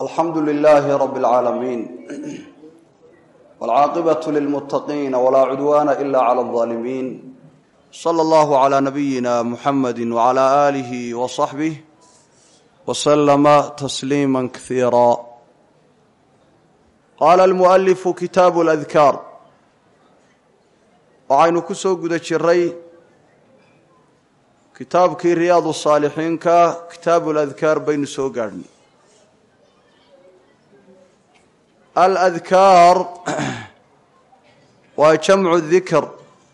alxamdu lilaahi rab اlcaalamiin wاlcaaqibaة lilmuttaqiina walaa cudwaana ila clى اlظaalimiin slى اllahu عlى nabiyina muxamadi wعlى alihi wصaxbih wslama tasliima kasiira qaala almualifu kitaabu اladkaar waxaynu ku soo guda jiray kitaabkii riyaadu saalixiinka kitaabu ladkaar baynu soo gaadhnay aladkaar waa jamcu dikr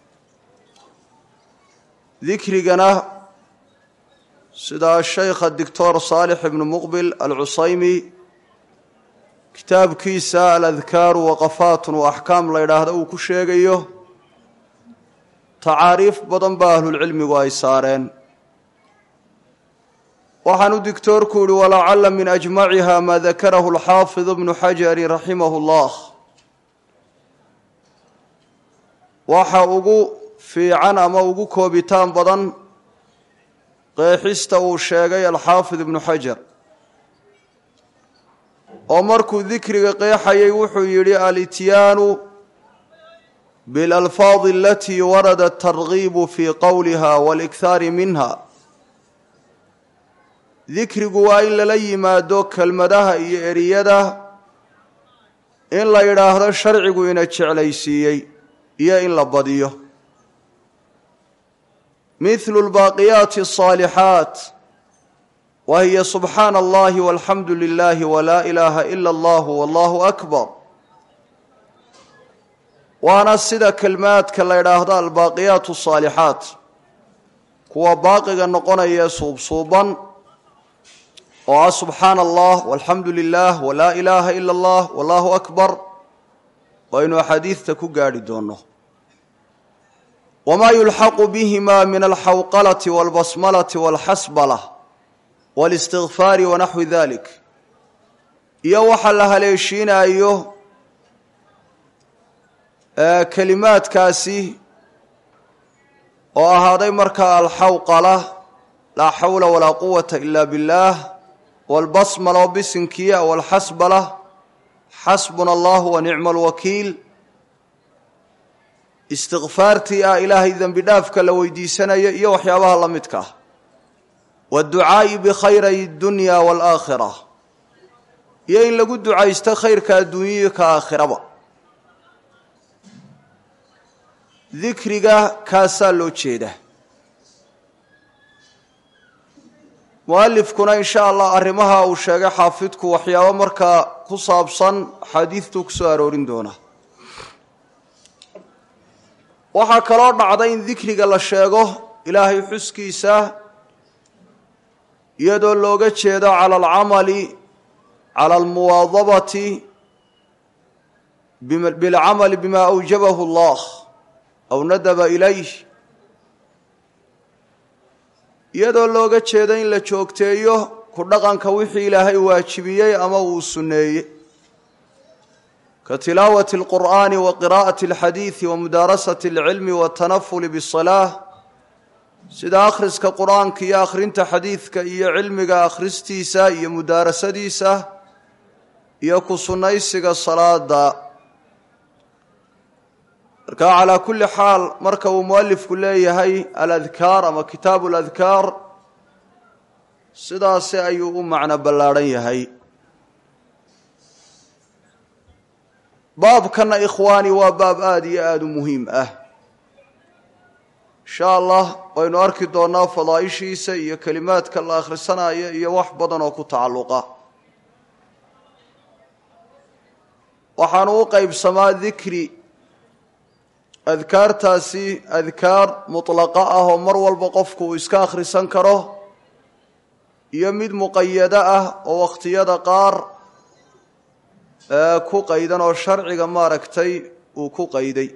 dikrigana sida shaykha doctor saalix ibnu muqbil alcusaymi kitaabkiisa aladkaaru waqafaatun wa axkaam la ydhaahda uu ku sheegayo tacaariif badan baa ahlulcilmigu ay saareen waxaanu dictoorku yihi walacala min ajmaciha maa dakarahu alxaafid bnu xajari raximahu llah waxa ugu fiican ama ugu koobitaan badan qeexista uu sheegay alxaafid ibnu xajar oo markuu dikriga qeexayay wuxuu yidhi alityaanu bilalfaadi alatii warada atargiibu fii qowliha walikhaari minha dikrigu waa in lala yimaado kelmadaha iyo eriyada in la yidhaahdo sharcigu ina jeclaysiiyey iyo in la badiyo mithlu lbaaqiyaati asaalixaat wa hiya subxaana allahi walxamdu lilahi walaa ilaaha ila allahu wallahu akbar waana sida kelmaadka la ydhaahdo albaaqiyaat asaalixaat kuwa baaqiga noqonaya ee suubsuuban oo ah subxaana allah walxamdu lilah walaa ilaaha ila allah wallahu akbar waynu axaadiidta ku gaadhi doono wamaa yulxaqu bihima min alxawqalati walbasmalati walxasbala walistikfaari wanaxwi dalik iyo waxa la haleeshiinayo kelimaadkaasi oo ahaaday markaa alxawqala laa xawla walaa quwata ila biاllah walbasmala oo bisinkiya walxasbala xasbuna allahu wa nicma alwakiil istikfaartii ah ilaahay dembi dhaafka la weydiisanayo iyo waxyaabaha la midka ah waadducaa'i bikhayray dunya waalaakhira iyo in lagu ducaysto khayrka adduunyiyo ka aakhiraba dikriga kaasaa loo jeeda mualifkuna in sha allah arrimaha uu sheegay xaafidku waxyaabo markaa ku saabsan axaadiidtuu ku soo aroorin doona waxaa kaloo dhacday in dikriga la sheego ilaahay xuskiisa iyadoo looga jeedo cala alcamali cala almuwaadabati bilcamali bima awjabahu allah aw nadaba ilayh iyadoo looga jeedo in la joogteeyo ku dhaqanka wixii ilaahay waajibiyey ama uu sunneeyey ka tilaawati alqur'aani wa qiraa'ati alxadiidi wa mudaarasati alcilmi waatanafuli bisalaa sida akhriska qur-aanka iyo akhrinta xadiidka iyo cilmiga akhristiisa iyo mudaarasadiisa iyo ku sunnaysiga salaada marka calaa kulli xaal marka uu mualifku leeyahay aladkaar ama kitaabu aladkaar sidaasi ayuu u macno ballaadhan yahay baabkana ikhwaani waa baab aada iyo aada u muhiim ah insha allah waynu arki doonaa fadaaishiisa iyo kelimaadka la akhrisanayo iyo wax badan oo ku tacalluqa waxaanu u qeybsamaa dikri adkaartaasi adkaar mutlaqa ah oo mar walba qofku uu iska akhrisan karo iyo mid muqayado ah oo wakhtiyada qaar ku qaydan oo sharciga maaragtay uu ku qayday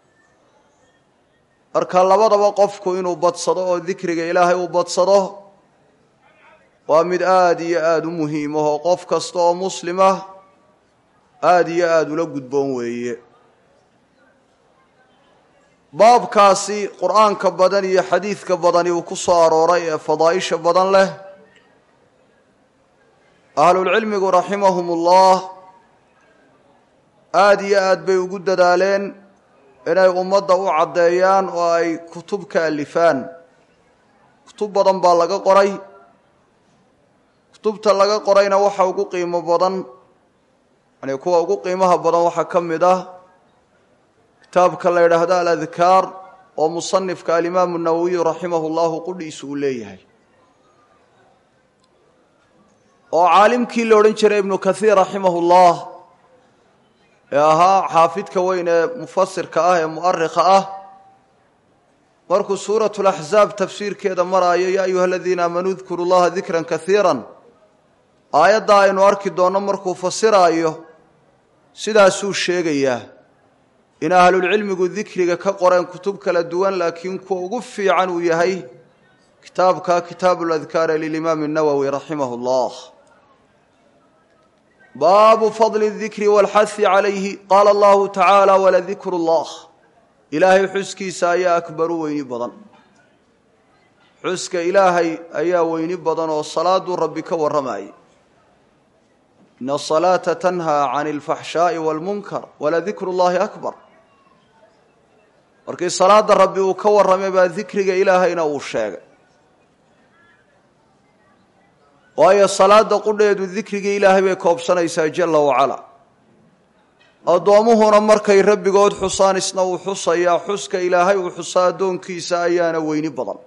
marka labadaba qofku inuu badsado oo dikriga ilaahay uu badsado waa mid aada iyo aada u muhiim ah oo qof kasta oo muslimah aada iyo aada ula gudboon weeye baabkaasi qur-aanka badan iyo xadiidka badani uu ku soo arooray ee fadaaisha badan leh ahlulcilmigu raximahum ullah aada iyo aad bay ugu dadaaleen inay ummadda u caddeeyaan oo ay kutub ka alifaan kutub badan baa laga qoray kutubta laga qorayna waxa ugu qiimo badan yani kuwa ugu qiimaha badan waxaa ka mid ah kitaabka la yidhaahdo aladkaar oo musanifka alimaamu nawowiyu raximahu llahu qudhiisu uu leeyahay oo caalimkii la odhan jiray ibnu kathiir raximahu llah ee ahaa xaafidka weyn ee mufasirka ah ee mu'arikha ah markuu suuratu laxzaab tafsiirkeeda maraayo yaa ayuha aladiina aamanuu dkuru llaha dikran kaiira aayadda aynu arki doonno markuu fasiraayo sidaasuu sheegayaa in ahlulcilmigu dikriga ka qoreen kutub kala duwan laakiin kuwa ugu fiican uu yahay kitaabka kitaabu ladkaar lilimaami nawowi raximah llah baabu fadli dikri walxahi calayhi qaala allahu tacaala waladikru llah ilaahay xuskiisa ayaa akbaru weyni badan xuska ilaahay ayaa weyni badan oo salaaduu rabbi ka warramayay ina asalaata tanhaa can alfaxshaa'i waalmunkar waladikru llahi akbar markii salaada rabbi uu ka warramay baa dikriga ilaahayna uu sheegay waayo salaada qudheedu dikrigii ilaahay bay koobsanaysaa jalla wacalaa addoommuhuna markay rabbigood xusaan isna uu xusayaa xuska ilaahay uu xusa addoonkiisa ayaana weyni badan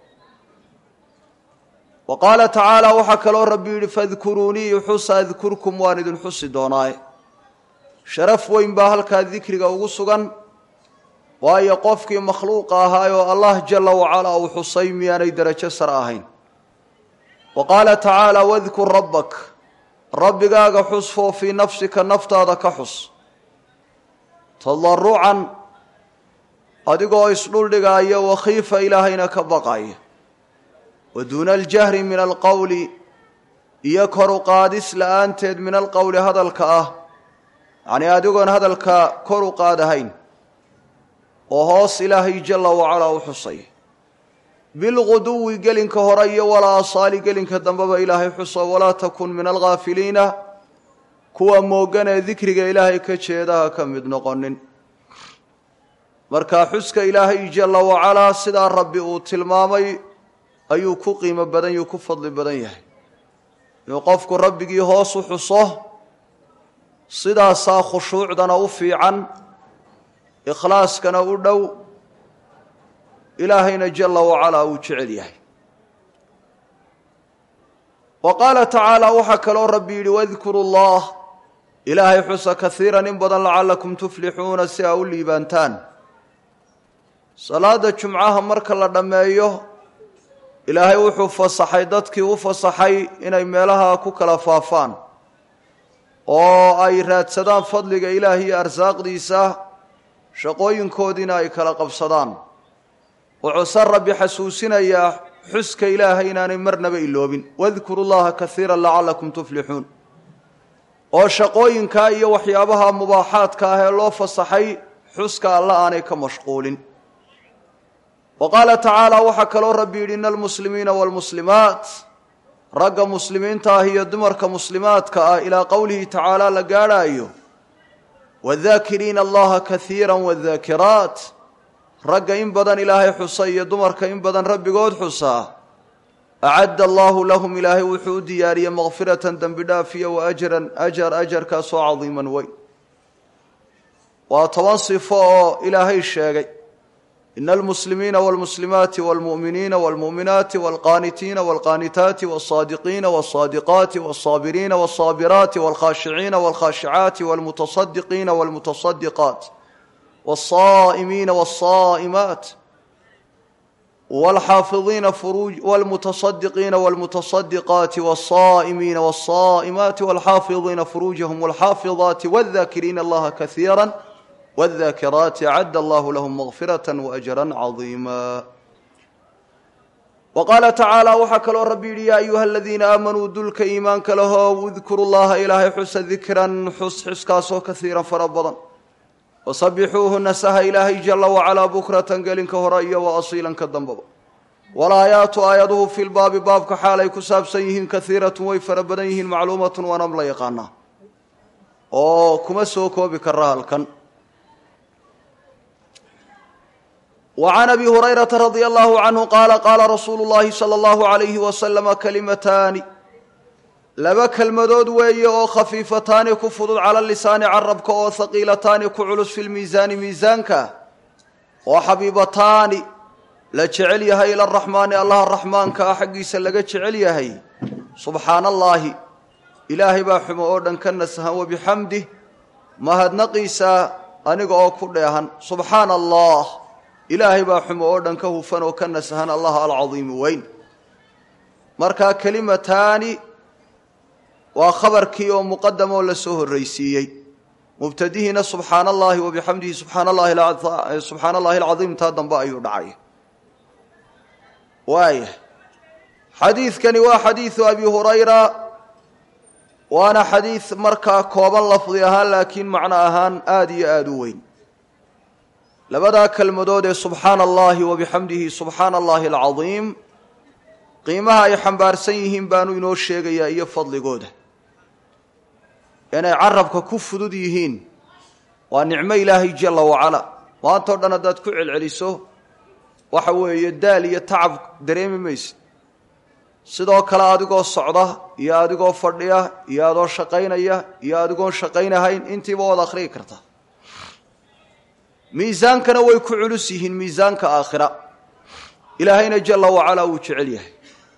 wa qaala tacaala waxaa kaloo rabbi yidhi fadkuruunii xusa adkurkum waan idin xusi doonaaye sharaf weyn baa halkaa dikriga ugu sugan waayo qofkii makhluuqa ahaay oo allah jalla wacalaa uu xusay miyaanay derajo sar ahayn wa qaala tacaala wadkur rabbak rabbigaaga xus foo fii nafsika naftaada ka xus tadarucan adigoo isdhuldhigaaya wakhiifa ilaahayna ka baqaya wa duuna aljahri min alqowli iyo kor u qaadis la-aanteed min alqowli hadalka ah yacnii adigoon hadalka kor u qaadahayn oo hoos ilaahay jalla wacalaa u xusay bilguduwi gelinka hore iyo walaa asaali gelinka dambeba ilaahay xuso walaa takun min alghaafiliina kuwa moogan ee dikriga ilaahay ka jeedaha ka mid noqonin marka xuska ilaahay jalla wacalaa sidaa rabbi uu tilmaamay ayuu ku qiimo badan yuu ku fadli badan yahay inuu qofku rabbigii hoos u xuso sidaasaa khushuucdana u fiican ikhlaaskana u dhow ilaahayna jalla wacalaa uu jecel yahay wa qaala tacaala waxaa kaloo rabbi yidhi wadkuru llah ilaahay xusa kaiiran in badan lacallakum tuflixuuna si aa u liibaantaan salaada jumcaha marka la dhammeeyo ilaahay wuxuu fasaxay dadkii u fasaxay inay meelaha ku kala faafaan oo ay raadsadaan fadliga ilaah iyo arsaaqdiisa shaqooyinkoodiina ay kala qabsadaan wuxuuse rabbi xasuusinayaa xuska ilaahay inaanay marnaba iloobin wadkuru llaha kaiira lacallakum tuflixuun oo shaqooyinkaa iyo waxyaabaha mubaaxaadka ah ee loo fasaxay xuska alla aanay ka mashquulin wa qaala tacaala waxaa kaloo rabbi yidhi ina almuslimiina waalmuslimaat ragga muslimiinta ah iyo dumarka muslimaadka ah ilaa qowlihi tacaala la gaadhaayo wadaakiriina allaha kaiira wadaakiraat ragga in badan ilaahay xusa iyo dumarka in badan rabbigood xusaa acadda allaahu lahum ilaahay wuxuu u diyaariyey makfiratan dembi dhaaf iyo wa ajran ajar ajarkaasoo cadiiman weyn waa toban sifo oo ilaahay sheegay ina almuslimiina wاlmuslimaati wاlmu'miniina wاlmu'minaati wاlqaanitiina wاlqaanitaati wاlsaadiqiina wاlsaadiqaati wاlsaabiriina wاlsaabiraati wاlkhaashiciina wاlkhaashicaati wاlmutasadiqiina wاlmutasadiqaat wاlsaa'imiina wاlsaa'imaat wاlxaafiظiina furuuj wاlmutasadiqiina wاlmutasadiqaati wاlsaa'imiina wاlsaa'imaati wاlxaafiظiina furuujahum wاlxaafiظaati wاldaakiriina allaha kaiira wاldaakiraati acadda allahu lahum makfirata waajra cadiima wa qaala tacaala waxaa kaloo rabbi yidhi yaa ayuha aladiina aamanuu dulka iimaanka lahow udkuru llaha ilaahay xusa dikran xus xuskaasoo kaiiran fara badan wasabixuuhu nasaha ilaahay jala wacalaa bukratan gelinka hore iyo wa asiilan ka dambaba walaayaatu aayaduhu fi lbaabi baabka xaalay ku saabsan yihiin kaiiratun way fara badan yihiin macluumatun waanam la yaqaanaa oo kuma soo koobi kara halkan wa can abi hurayrata radia allahu canhu qaala qaala rasuulu llahi sala allahu alayhi wasalama kalimataani laba kelmadood weeye oo khafiifataani ku fudud cala lisaani carabka oo haqiilataani ku culus fi lmiisaani miisaanka oo xabiibataani la jecel yahay ila araxmaani allaha raxmaanka ah xaggiisa laga jecel yahay subxaana allaahi ilaahay baa xumo oo dhan ka nasahan wabixamdih mahadnaqiisa aniga oo ku dheehan subxaana allah ilaahay baa xumo oo dhan ka hufan oo ka nasahan allah alcadiimi weyn markaa kelimataani waa khabarkii oo muqadam oo lasoo horraysiiyey mubtadihiina subxaana allahi wabixamdihi subxaana allahi subxaana allahi alcadiim taa dambe ayuu dhacay waaya xadiidkani waa xadiidu abi hurayra waana xadiid markaa kooban lafdi ahaan laakiin macno ahaan aada iyo aada u weyn labadaa kelmadood ee subxaana allahi wabixamdihi subxaana allahi alcadiim qiimaha ay xambaarsan yihiin baanu inoo sheegayaa iyo fadligooda inay carabka ku fudud yihiin waa nicmo ilaahay jalla wacala maantao dhan haddaad ku celceliso waxa weeye daal iyo tacab dareemi mayse sidoo kale adigoo socda iyo adigoo fadhiya iyo adoo shaqaynaya iyo adigoon shaqaynahayn intiiba waad akhriyi karta miisaankana way ku culus yihiin miisaanka aakhira ilaahayna jalla wacalaa wuu jecel yahay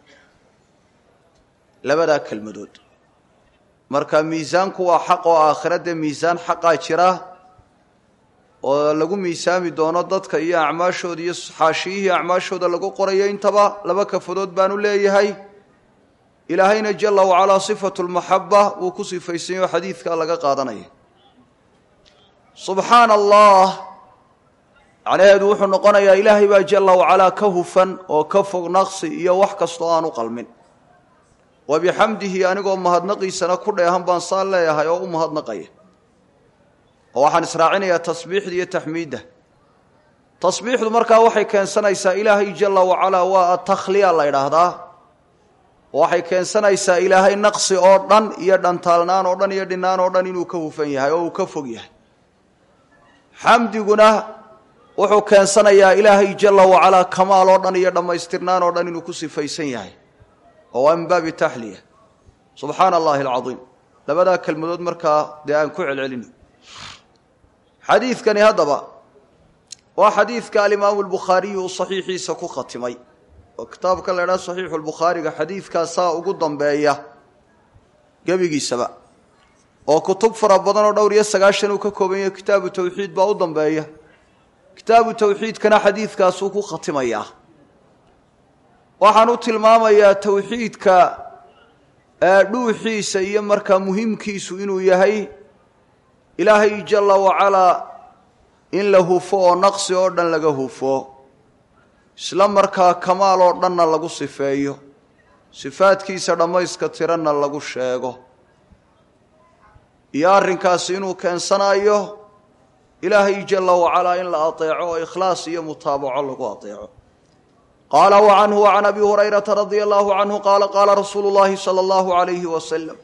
labadaa kelmadood marka miisaanku waa xaq oo aakhira dee miisaan xaqaa jira oo lagu miisaami doono dadka iyo acmaashooda iyo xaashiyihii acmaashooda lagu qorayo intaba laba kafadood baanu leeyahay ilaahayna jalla wacalaa sifatu lmaxaba wuu ku sifaysanyaho xadiidkaa laga qaadanaya subxaana allah macnaheedu wuxuu noqonayaa ilaahay baa jalla wacalaa ka hufan oo ka fog naqsi iyo wax kastoo aan u qalmin wa bixamdihi anigoo mahadnaqiisana ku dheehan baan saa leeyahay oo u mahadnaqaya oo waxaan israacinayaa tasbiixda iyo taxmiidda tasbiixdu markaa waxay keensanaysaa ilaahay jalla wacalaa waa atakhliya la ydhaahdaa waxay keensanaysaa ilaahay naqsi oo dhan iyo dhantaalnaan oo dhan iyo dhinaan oo dhan inuu ka hufan yahay oo uu ka fog yahay xamdiguna wuxuu keensanayaa ilaahay jalla wacalaa kamaal oo dhan iyo dhammaystirnaan oo dhan inuu ku sifaysan yahay oo waa min baabi taxliya subxaana allahi alcadiim labadaa kelmadood markaa dee aan ku celcelino xadiidkani haddaba waa xadiidka alimaamu albukhaariyu uu saxiixiisa ku khatimay oo kitaabka la idhaha saxiixu lbukhaariga xadiidkaasaa ugu dambeeya gebigiisaba oo kutub fara badan oo dhowr iyo sagaashan uu ka kooban yahay kitaabu tawxiid baa u dambeeya kitaabu tawxiidkana xadiidkaasuu ku khatimayaa waxaan u tilmaamayaa tawxiidka dhuuxiisa iyo markaa muhiimkiisu inuu yahay ilaahay jalla wacalaa in la hufo oo naqsi oo dhan laga hufo isla markaa kamaal oo dhanna lagu sifeeyo sifaadkiisa dhammayska tiranna lagu sheego iyo arrinkaasi inuu keensanayo ilaahay jalla wacalaa in la adeeco oo ikhlaas iyo mutaabaco lagu adeeco qaala wa canhu wa can abi hurayrata radia allahu canhu qaala qaala rasuulu llahi sala allahu alayhi wasalam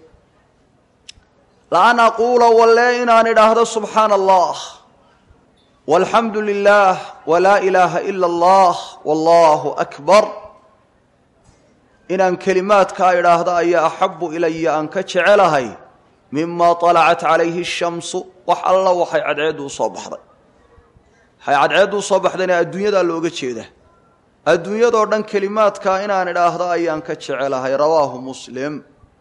laan aquula walle inaan idhaahdo subxaana allah walxamdu lilah walaa ilaaha ila allah wallahu akbar inaan kelimaadkaa idhaahdo ayaa axabu ilaya aan ka jecelahay mima طalacat calayhi الshamsu wax alla waxay cadceeddu usoo baxday waxay cadceeddu usoo baxdayna adduunyadaa looga jeedaa adduunyadoo dhan kelimaadkaa inaan idhaahdo ayaan ka jecelahay rawaahu muslim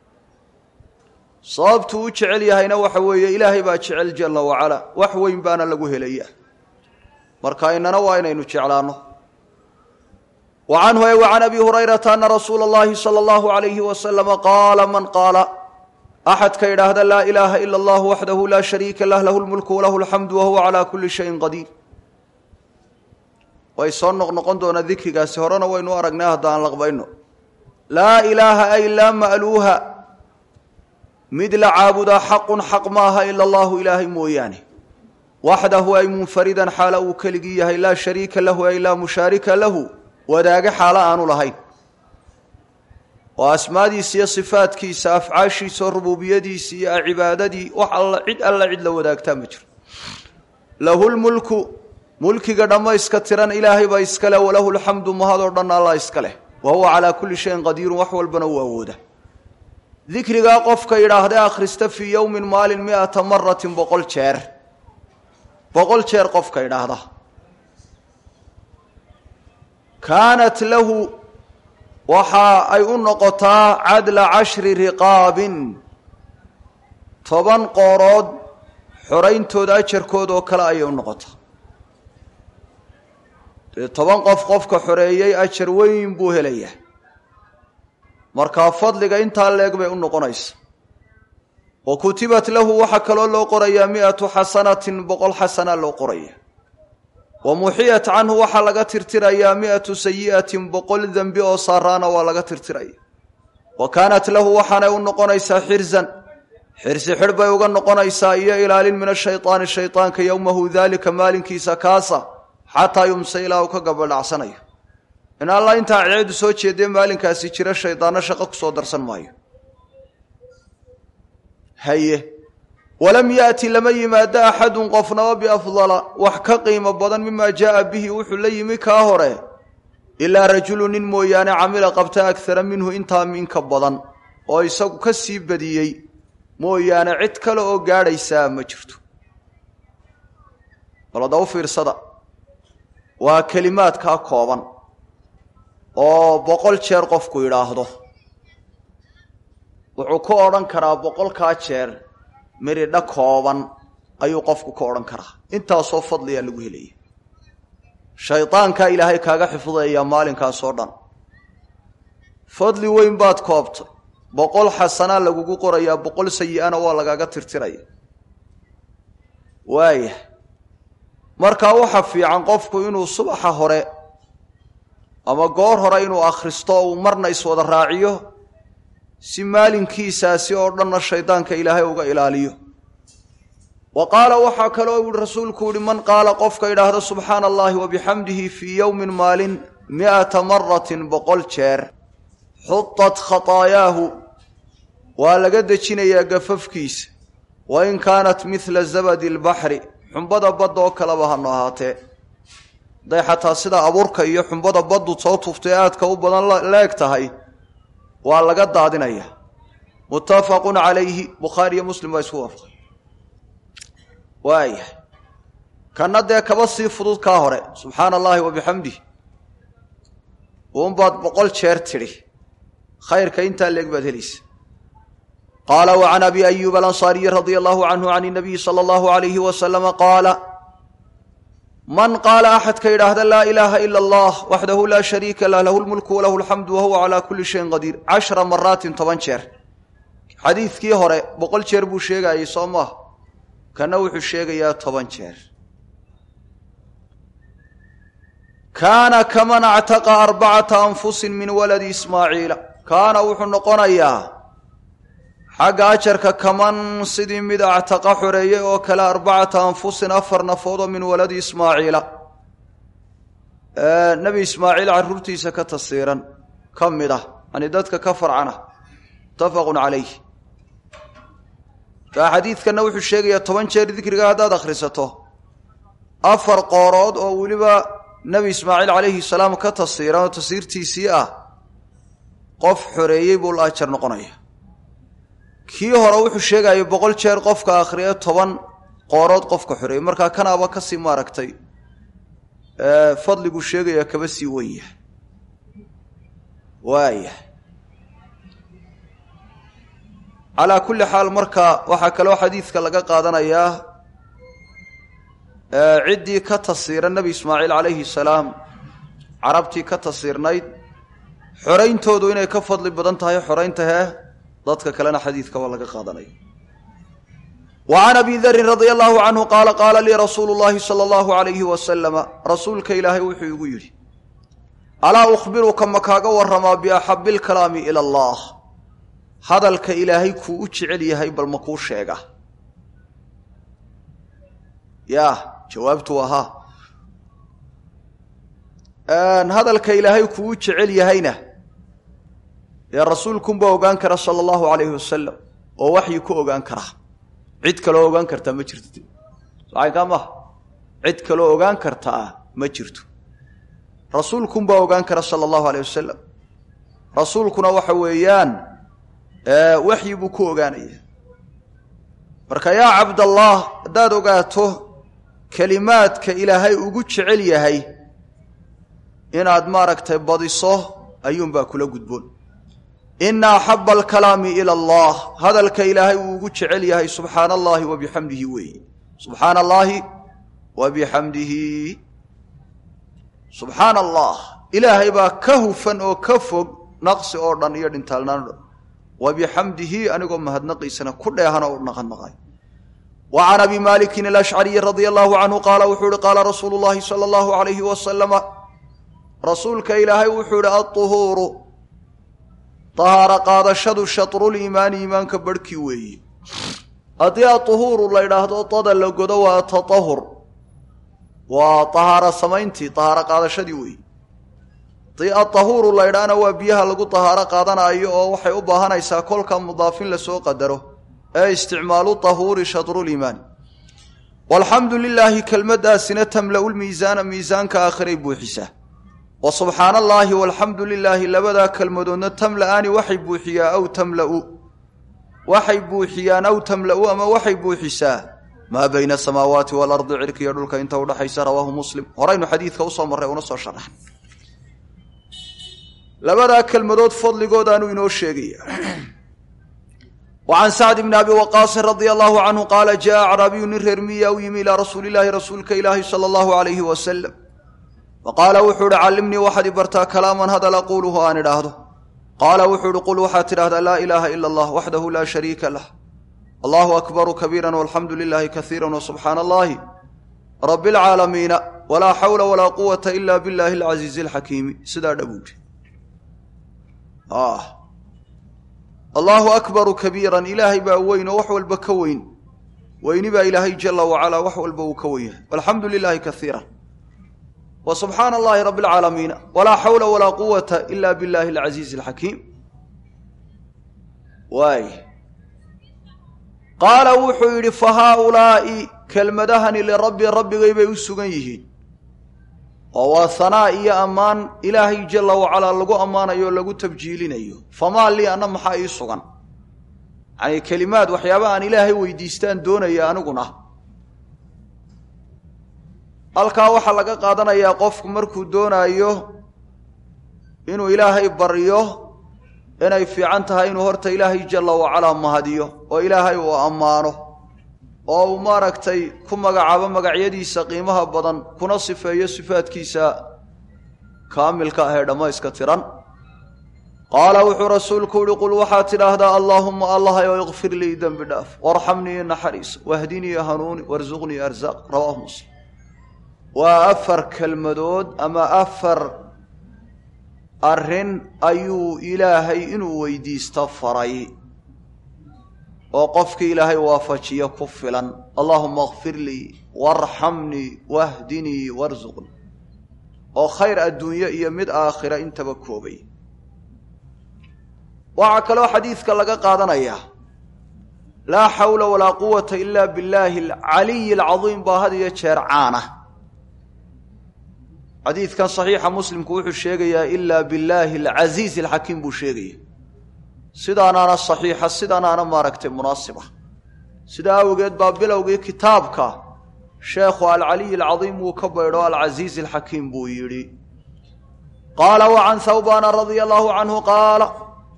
sababtuu u jecel yahayna waxa weeye ilaahay baa jecel jalla wacala wax weyn baana lagu helaya marka inana waa inaynu jeclaano wa canhu e wa can abi hurayrata ana rasuula اllahi salى اllahu alayhi wasalama qaala man qaala axadka idhaahda laa ilaaha ila allah waxdahu laa shariika lah lahu lmulku walahu alxamdu wahuwa calaa kuli shayin qadiir way soo noqnoqon doonaa dikrigaasi horena waynu aragnay hadda aan laqbayno laa ilaaha ay laa ma'luuha mid la caabudaa xaqun xaq maaha ila allahu ilaahay mooyaane waxdahu ay munfaridan xaala uu keligii yahay laa shariika lahu ay laa mushaarika lahu wadaage xaalo aanu lahayn oo asmaadiisa iyo sifaadkiisa afcaashiisa oo rububiyadiisa iyo cibaadadii wax alla cid alla cid la wadaagtaa ma jiro lahu lmulku mulkiga dhammayska tiran ilaahay baa iska leh walahu lxamdu mahadoo dhan allah iska leh wa huwa calaa kulli shayin qadiirun wax walbana uu awooda dikrigaa qofka yidhaahda akhrista fii yowmin maalin miata maratin boqol jeer boqol jeer qofka yidhaahda kaanat lahu waxa ay u noqotaa cadla cashri riqaabin toban qoorood xorayntooda ajarkooda oo kale ayay u noqotaa dee toban qof qofka xoreeyey ajar weyn buu helayaa markaa fadliga intaa leeg bay u noqonaysa wa kutibat lahu waxaa kaloo loo qorayaa mi-atu xasanatin boqol xasana loo qoraya wa muxiyat canhu waxaa laga tirtirayaa mi-atu sayi'atin boqol dembi oo saaraana waa laga tirtiraya wa kaanat lahu waxaanay u noqonaysaa xirzan xirsi xidh bay uga noqonaysaa iyo ilaalin min ashaydaani shaydaanka yowmahu daalika maalinkiisa kaasa xataa yumse ilaa uu ka gabadhacsanayo in alla intaa ceedu soo jeedee maalinkaasi jira shaydaanno shaqo kusoo darsan maayo haye walam yaati lama yimaado axadun qofnaba biafdala wax ka qiimo badan mimaa jaaa bihi wuxuu la yimi kaa hore ilaa rajulu nin mooyaane camila qabta agara minhu intaa minka badan oo isagu ka sii badiyey mooyaane cid kale oo gaadhaysaa ma jirto balada u fiirsada waa kelimaadkaa kooban oo boqol jeer qofku yidhaahdo wuxuu ku odhan karaa boqolkaa jeer miridha kooban ayuu qofku ka odhan karaa intaasoo fadliyaa lagu helaya shaydaankaa ilaahay kaaga xifdayaa maalinkaasoo dhan fadli weyn baad koobtay boqol xasanaa lagugu qorayaa boqol sayi-ana waa lagaaga tirtiraya waaya markaa waxa fiican qofku inuu subaxa hore ama goor hore inuu akhristo uu marna iswada raaciyo si maalinkiisaasi oo dhanna shaydaanka ilaahay uga ilaaliyo wa qaala waxaa kaloo yihi rasuulku yihi man qaala qofka idhaahda subxaana allahi wa bixamdihi fii yowmin maalin mi'ata maratin boqol jeer xutat khataayaahu waa laga dejinayaa gafafkiisa wa in kaanat midla zabadi lbaxri xumbada badda oo kaleba hano ahaatee hadday xataa sida abuurka iyo xumbada baddu soo tuftay aadka u badan leeg tahay waa laga daadinaya muttafaqun calayhi bukhaari iyo muslim baa isku waafaqay waaya kana dee kaba sii fudud kaa hore subxaana allahi wa bixamdih uunbaad boqol jeer tidhi khayrka intaa leeg baad helaysa qaala wa can abi ayuub alansaariyi radia allahu canhu can inabiyi sala allahu alayhi wasalama qaala man qaala axadka yidhaahda laa ilaaha ila allah waxdahu laa shariika lah lahu lmulku walahu alxamdu wahuwa calaa kulli shayin qadiir cashra maraatin toban jeer xadiidkii hore boqol jeer buu sheegayay soo maaha kana wuxuu sheegayaa toban jeer kaana kaman actaqa arbacata anfusin min waladi ismaaciila kaana wuxuu noqonayaa xagga ajarka kaman sidii mid actaqa xoreeyey oo kale arbacata anfusin afar nafoodoo min waladi ismaaciila nebi ismaaciil carruurtiisa ka tasiiran ka mid ah yani dadka ka farcana muttafaqun calayh kaa xadiidkanna wuxuu sheegayaa toban jeer dikriga haddaad akhrisato afar qoorood oo weliba nebi ismaaciil calayhi salaam ka tasiiran oo tasiirtiisii ah qof xoreeyey buu la ajar noqonaya kii hore wuxuu sheegaya boqol jeer qofka akhriye toban qoorood qofka xoreeyey markaa kanaaba kasii maaragtay fadliguu sheegayaa kaba sii wen yahay waaya calaa kulli xaal marka waxaa kaloo xadiidka laga qaadanayaa ciddii ka tasiira nebi ismaaciil calayhi salaam carabtii ka tasiirnayd xorayntoodu inay ka fadli badan tahay xoraynta hee dadka kalena xadiidka waa laga qaadanaya wa can abi darin radia allahu canhu qaala qaala lii rasuulu llahi sala allahu alayhi wasalama rasuulka ilaahay wuxuu igu yidhi alaa ukhbiruka ma kaaga waramaa biaxabi lkalaami ila allah hadalka ilaahay kuu u jecel yahay bal ma kuu sheega ya jawaabtu waa ha hadalka ilaahay kugu jecel yahayna dee rasuulkunbaa ogaan kara sala allahu calayhi wasalam oo waxyi ku ogaan karaa cid kaloo ogaan kartaa ma jirto saxaynkaa maaha cid kaloo ogaan kartaa ma jirto rasuulkunbaa ogaan kara sala allahu alayh wasalam rasuulkuna waxa weeyaan waxyi buu ku ogaanaya marka yaa cabdallah haddaad ogaato kelimaadka ilaahay ugu jecel yahay inaad maaragtay badiso ayuunbaa kula gudboon ina axaba alkalaami ila allah hadalka ilaahay uu ugu jecel yahay subxaana allahi wa bixamdihi weeye subxaana allaahi wa bixamdihi subxaana allah ilaahay baa ka hufan oo ka fog naqsi oo dhan iyo dhintaalnaan o dhan wa bixamdihi anigoo mahadnaqiisana ku dheehan oo naqanaqay wa can abi malikin alashcariyi radia allahu canhu qaala wuxuu ihi qaala rasuulu llahi sala allahu alayhi wasalama rasuulka ilaahay wuxuu ihi aطuhuuru tahaaro qaadashadu shatruliimaani iimaanka barhkii weeye haddii aطuhuuru la ydhaahdo dada la godo waa taطahur waa tahaaro samayntii tahaaro qaadashadii weeye haddii atahuuru la ydhaahna waa biyaha lagu tahaaro qaadanayo oo waxay u baahanaysaa kolka mudaafin lasoo qadaro ee isticmaalu tahuuri shatruliimaani walxamdu lilaahi kelmaddaasina tamla'u lmiisaana miisaanka aakhiray buuxisaa wa subxaana allaahi walxamdu lilaahi labadaa kelmadoodna tamla'aani waxay buuxiyaa aw tamla'u waxay buuxiyaan aw tamla'u ama waxay buuxisaa maa bayna asamaawaati waalardi cirkiiyo dhulka inta udhaxaysa rawaahu muslim horaynu xadiidka usoo marray una soo sharaxn labadaa kelmadood fadligoodaanu inoo sheegaya wa can sacd bni abi waqaasin radia allahu canhu qaala jaa acraabiyu nin reer miya u yimi ilaa rasuuli illaahi rasuulka ilaahi sala allahu alayhi wasalam faqaala wuxuu ihi callimnii waxaad i bartaa kalaaman hadal aquuluhu aan idhaahdo qaala wuxuu ihi qul waxaad tidhahdaa laa ilaaha ila allah waxdahu laa shariika lah allahu akbaru kabiira walxamdu lilaahi kaiira wasubxaana allahi rabi alcaalamiina walaa xawla walaa quwata ila billahi alcasiizi alxakiimi sidaa dhabuudi allaahu akbaru kabiiran ilaahay baa weyn oo wax walba ka weyn weyni baa ilaahay jala wacalaa wax walba uu ka wen yahay walxamdu lilaahi kaiira wa subxaana allahi rabi alcaalamiina walaa xawla walaa quwata ila billahi alcasiizi alxakiim waay qaala wuxuu yidhi fa haaulaa'i kelmadahani lirabbi rabbigay bay u sugan yihiin oo waa hanaa iyo ammaan ilaahay jala wacalaa lagu ammaanayo o lagu tabjiilinayo famaa lii anna maxaa ii sugan yacanii kelimaad waxyaaba aan ilaahay weydiistaan doonaya aniguna halkaa waxaa laga qaadanayaa qofku markuu doonaayo inuu ilaahay baryo inay fiican tahay inuu horta ilaahay jala wacalaa mahadiyo oo ilaahay uu ammaano oo uu maaragtay ku magacaabo magacyadiisa qiimaha badan kuna sifeeyo sifaadkiisa kaamilka ah ee dhammayska tiran qaala wuxuu rasuulku uhi qul waxaad tidhaahdaa allaahumma allahayo ikfir lii dembi dhaaf warxamnii naxariis wahdinii hanuuni warsuqnii arsaaq rawaahu muslim waa afar kelmadood ama afar arrin ayuu ilaahay inuu weydiisto faray oo qofkii ilaahay waafajiyo ku filan allaahuma akfir lii waarxamnii wahdinii warsuqnii oo khayr adduunye iyo mid aakhira intaba koobay waxaa kaloo xadiidka laga qaadanayaa laa xawla walaa quwata ila billaahi alcaliyi alcadiim baa had iyo jeer caana xadiidkan saxiixa muslimku wuxuu sheegayaa ilaa billaahi alcasiizi alxakiim buu sheegaya sidaanaana saxiixa sidaanaana maaragtay munaasiba sidaa awgeed baa bilowgii kitaabka sheekhu alcaliy alcadiim wuu ka baydho alcasiizi alxakiim buu yidhi qaala wa can hawbaana radia allahu canhu qaala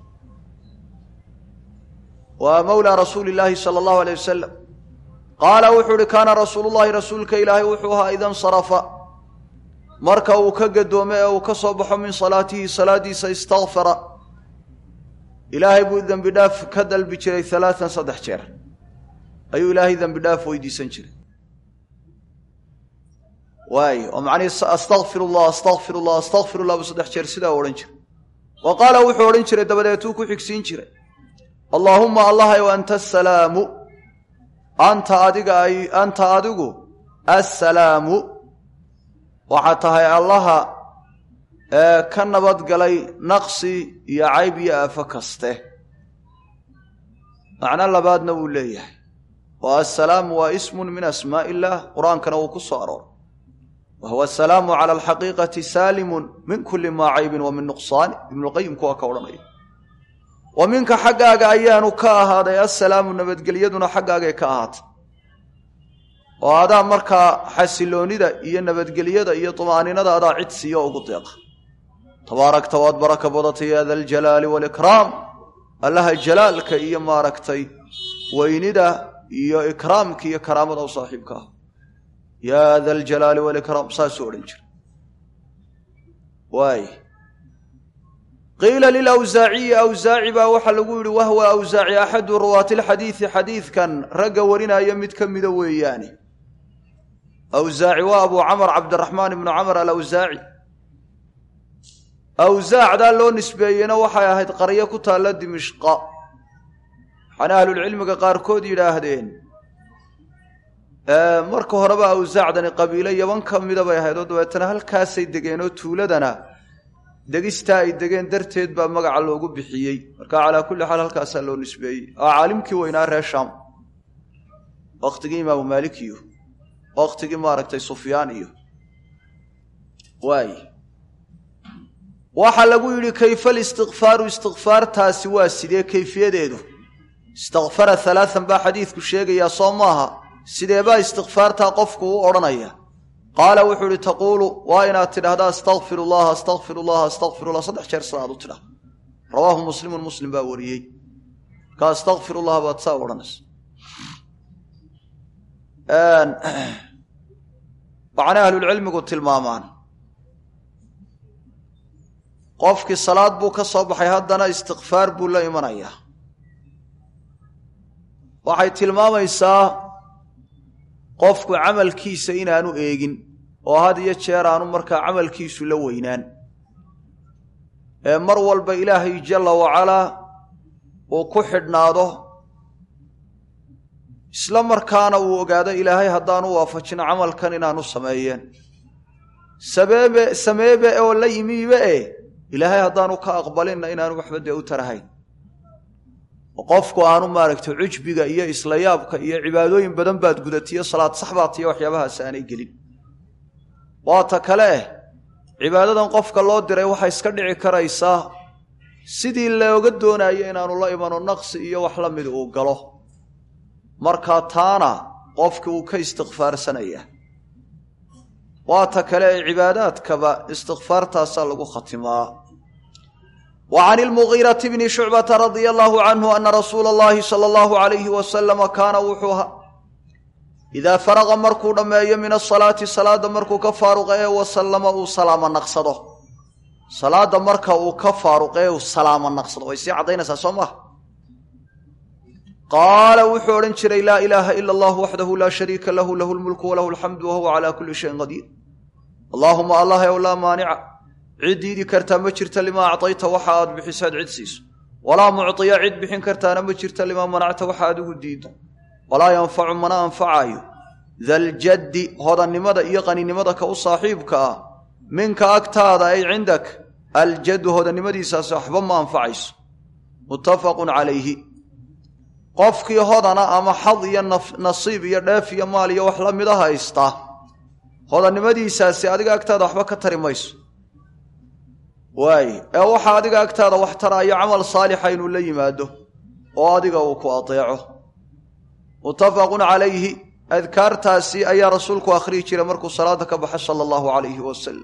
waa mawlaa rasuuli llaahi sala allahu aleyh wasalam qaala wuxuu uhi kaana rasuulu llahi rasuulka ilaahay wuxuu ahaa ida nsarafa marka uu ka gadoome ee uu ka soo baxo min salaatihi salaadiisa istakfara ilaahay buu dembi dhaaf ka dalbi jiray alaaan saddex jeer ayuu ilaahay dembi dhaaf weydiisan jiray waay oo macnihii astakfir llah astakfir llah astakfir llah buu saddex jeer sidaa odhan jiray wa qaala wuxuu odhan jiray dabadeetuu ku xigsiin jiray allaahumma allahayow anta asalaamu anta adiga ay anta adigu assalaamu waxaa tahay allaha ee ka nabadgalay naqsi iyo cayb iyo aafo kaste macno labaadna wuu leeyahay oo assalaamu waa ismun min asmaa illaah qur-aankana wuu ku soo arooray wa huwa asalaamu cala alxaqiiqati saalimun min kulli maa caybin wa min nuqsaani ibnulqayimku waa ka odhanaya wa minka xaggaaga ayaanu ka ahaaday assalaamu nabadgelyaduna xaggaagay ka ahaatay oo adaa markaa xasiloonida iyo nabadgelyada iyo tumaaninada adaa cid siiyo ugu deeqa tabaarakta waad baraka badatay ya da aljalaali waalikraam allaha jalaalka iyo maaragtay weynida iyo ikraamka iyo karaamada u saaxiibka ah yaa da aljalaali waalikraam saasuu odhan jira waay qiila lilawsaaciyi awsaaci baa waxaa lagu yidhi wahwa awsaaci axadu ruwaati lxadiidi xadiidkan ragga warinaya mid ka mida weeyaane awsaaci waa abu camar cabdiraxmaan ibnu camar alawsaaci awsaacdaa loo nisbeeyena waxay ahayd qaryo ku taalla dimishqa waxaana ahlulcilmiga qaarkood yidhaahdeen marka horeba awsaacdani qabiilo yaban ka mida bay ahayd oo dabeetana halkaasay degeen oo tuuladana degistaa ay degeen darteed baa magaca loogu bixiyey marka calaa kulli xaal halkaasaa loo nisbeeyey oo caalimkii weynaa reer shaam waktigii imaamu maalik iyo waktigii maaragtay sufyaan iyo waay waxaa lagu yidhi kayfa listikfaaru istikfaartaasi waa sidee kayfiyadeedu istakfara halaaan baa xadiidku sheegayaa soo maaha sideebaa istikfaartaa qofku u odhanaya qaala wuxuu ihi taquulu waa inaad tidhahda astakfir llaha astakfir llaha astakfir llah saddex jeer sida aad u tidhah rawaahu muslimun muslim baa wariyey marka astakfir llah baad saa odhanaysa waxaana ahlulcilmigu tilmaamaan qofkii salaad buu ka soo baxay haddana istikfaar buu la imanayaa waxay tilmaamaysaa qofku camalkiisa inaanu eegin oo had iyo jeer aanu markaa camalkiisu la weynaan ee mar walba ilaahay jalla wacalaa uu ku xidhnaado isla markaana uu ogaado ilaahay haddaanu waafajin camalkan inaanu sameeyeen sabeebe sameebe oo la yimiibe e ilaahay haddaanu ka aqbalinna inaanu waxba dee u tarahayn oo qofku aanu maaragtay cujbiga iyo isla yaabka iyo cibaadooyin badan baad gudatiyo salaad sax baad tiyo waxyaabahaas aanay gelin waata kale eh cibaadadan qofka loo diray waxay iska dhici karaysaa sidii looga doonayo inaanu la imano naqsi iyo wax la mid uu galo markaa taana qofki uu ka istikfaarsanaya waata kale ee cibaadaadkaba istikfaartaasaa lagu khatimaa wa can ilmugiirati bni shucbata radia allahu canhu ana rasuula allahi sala allahu alayhi wasalama kaana wuxuu ahaa idaa faraqa markuu dhammeeyo min asalaati salaadda markuu ka faaruqa ee wasallama uu salaamo naqsado salaadda marka uu ka faaruqa ee uu salaamo naqsado way sii caddaynaysaa soo maha qaala wuxuu odhan jiray laa ilaaha ila allah waxdahu laa shariika lahu lahu lmulku walahu alxamdu wahuwa calaa kulli shayin qadiir allaahuma allah ow laa maanica cid diidi kartaa ma jirta limaa acdayta waxa aad bixisaad cid siiso walaa mucdiya cid bixin kartaana ma jirta limaa manacta waxa adigu diiddo walaa yanfacu mana anfacaayo daljaddi hodannimada iyo qaninimada ka u saaxiibka ah minka agtaada ay cindak aljaddu hodannimadiisaasi waxba ma anfacayso muttafaqun calayhi qofkii hodana ama xad iyo nasiib iyo dheef iyo maal iyo wax la mida haysta hodannimadiisaasi adiga agtaada waxba ka tari mayso waaye ee waxaa adiga agtaada wax taraayo camal saalixa inuu la yimaado oo adiga uu ku adeeco muttafaqun calayhi adkaartaasi ayaa rasuulku akhriyi jiray markuu salaada ka baxo sala allahu calayhi wasalam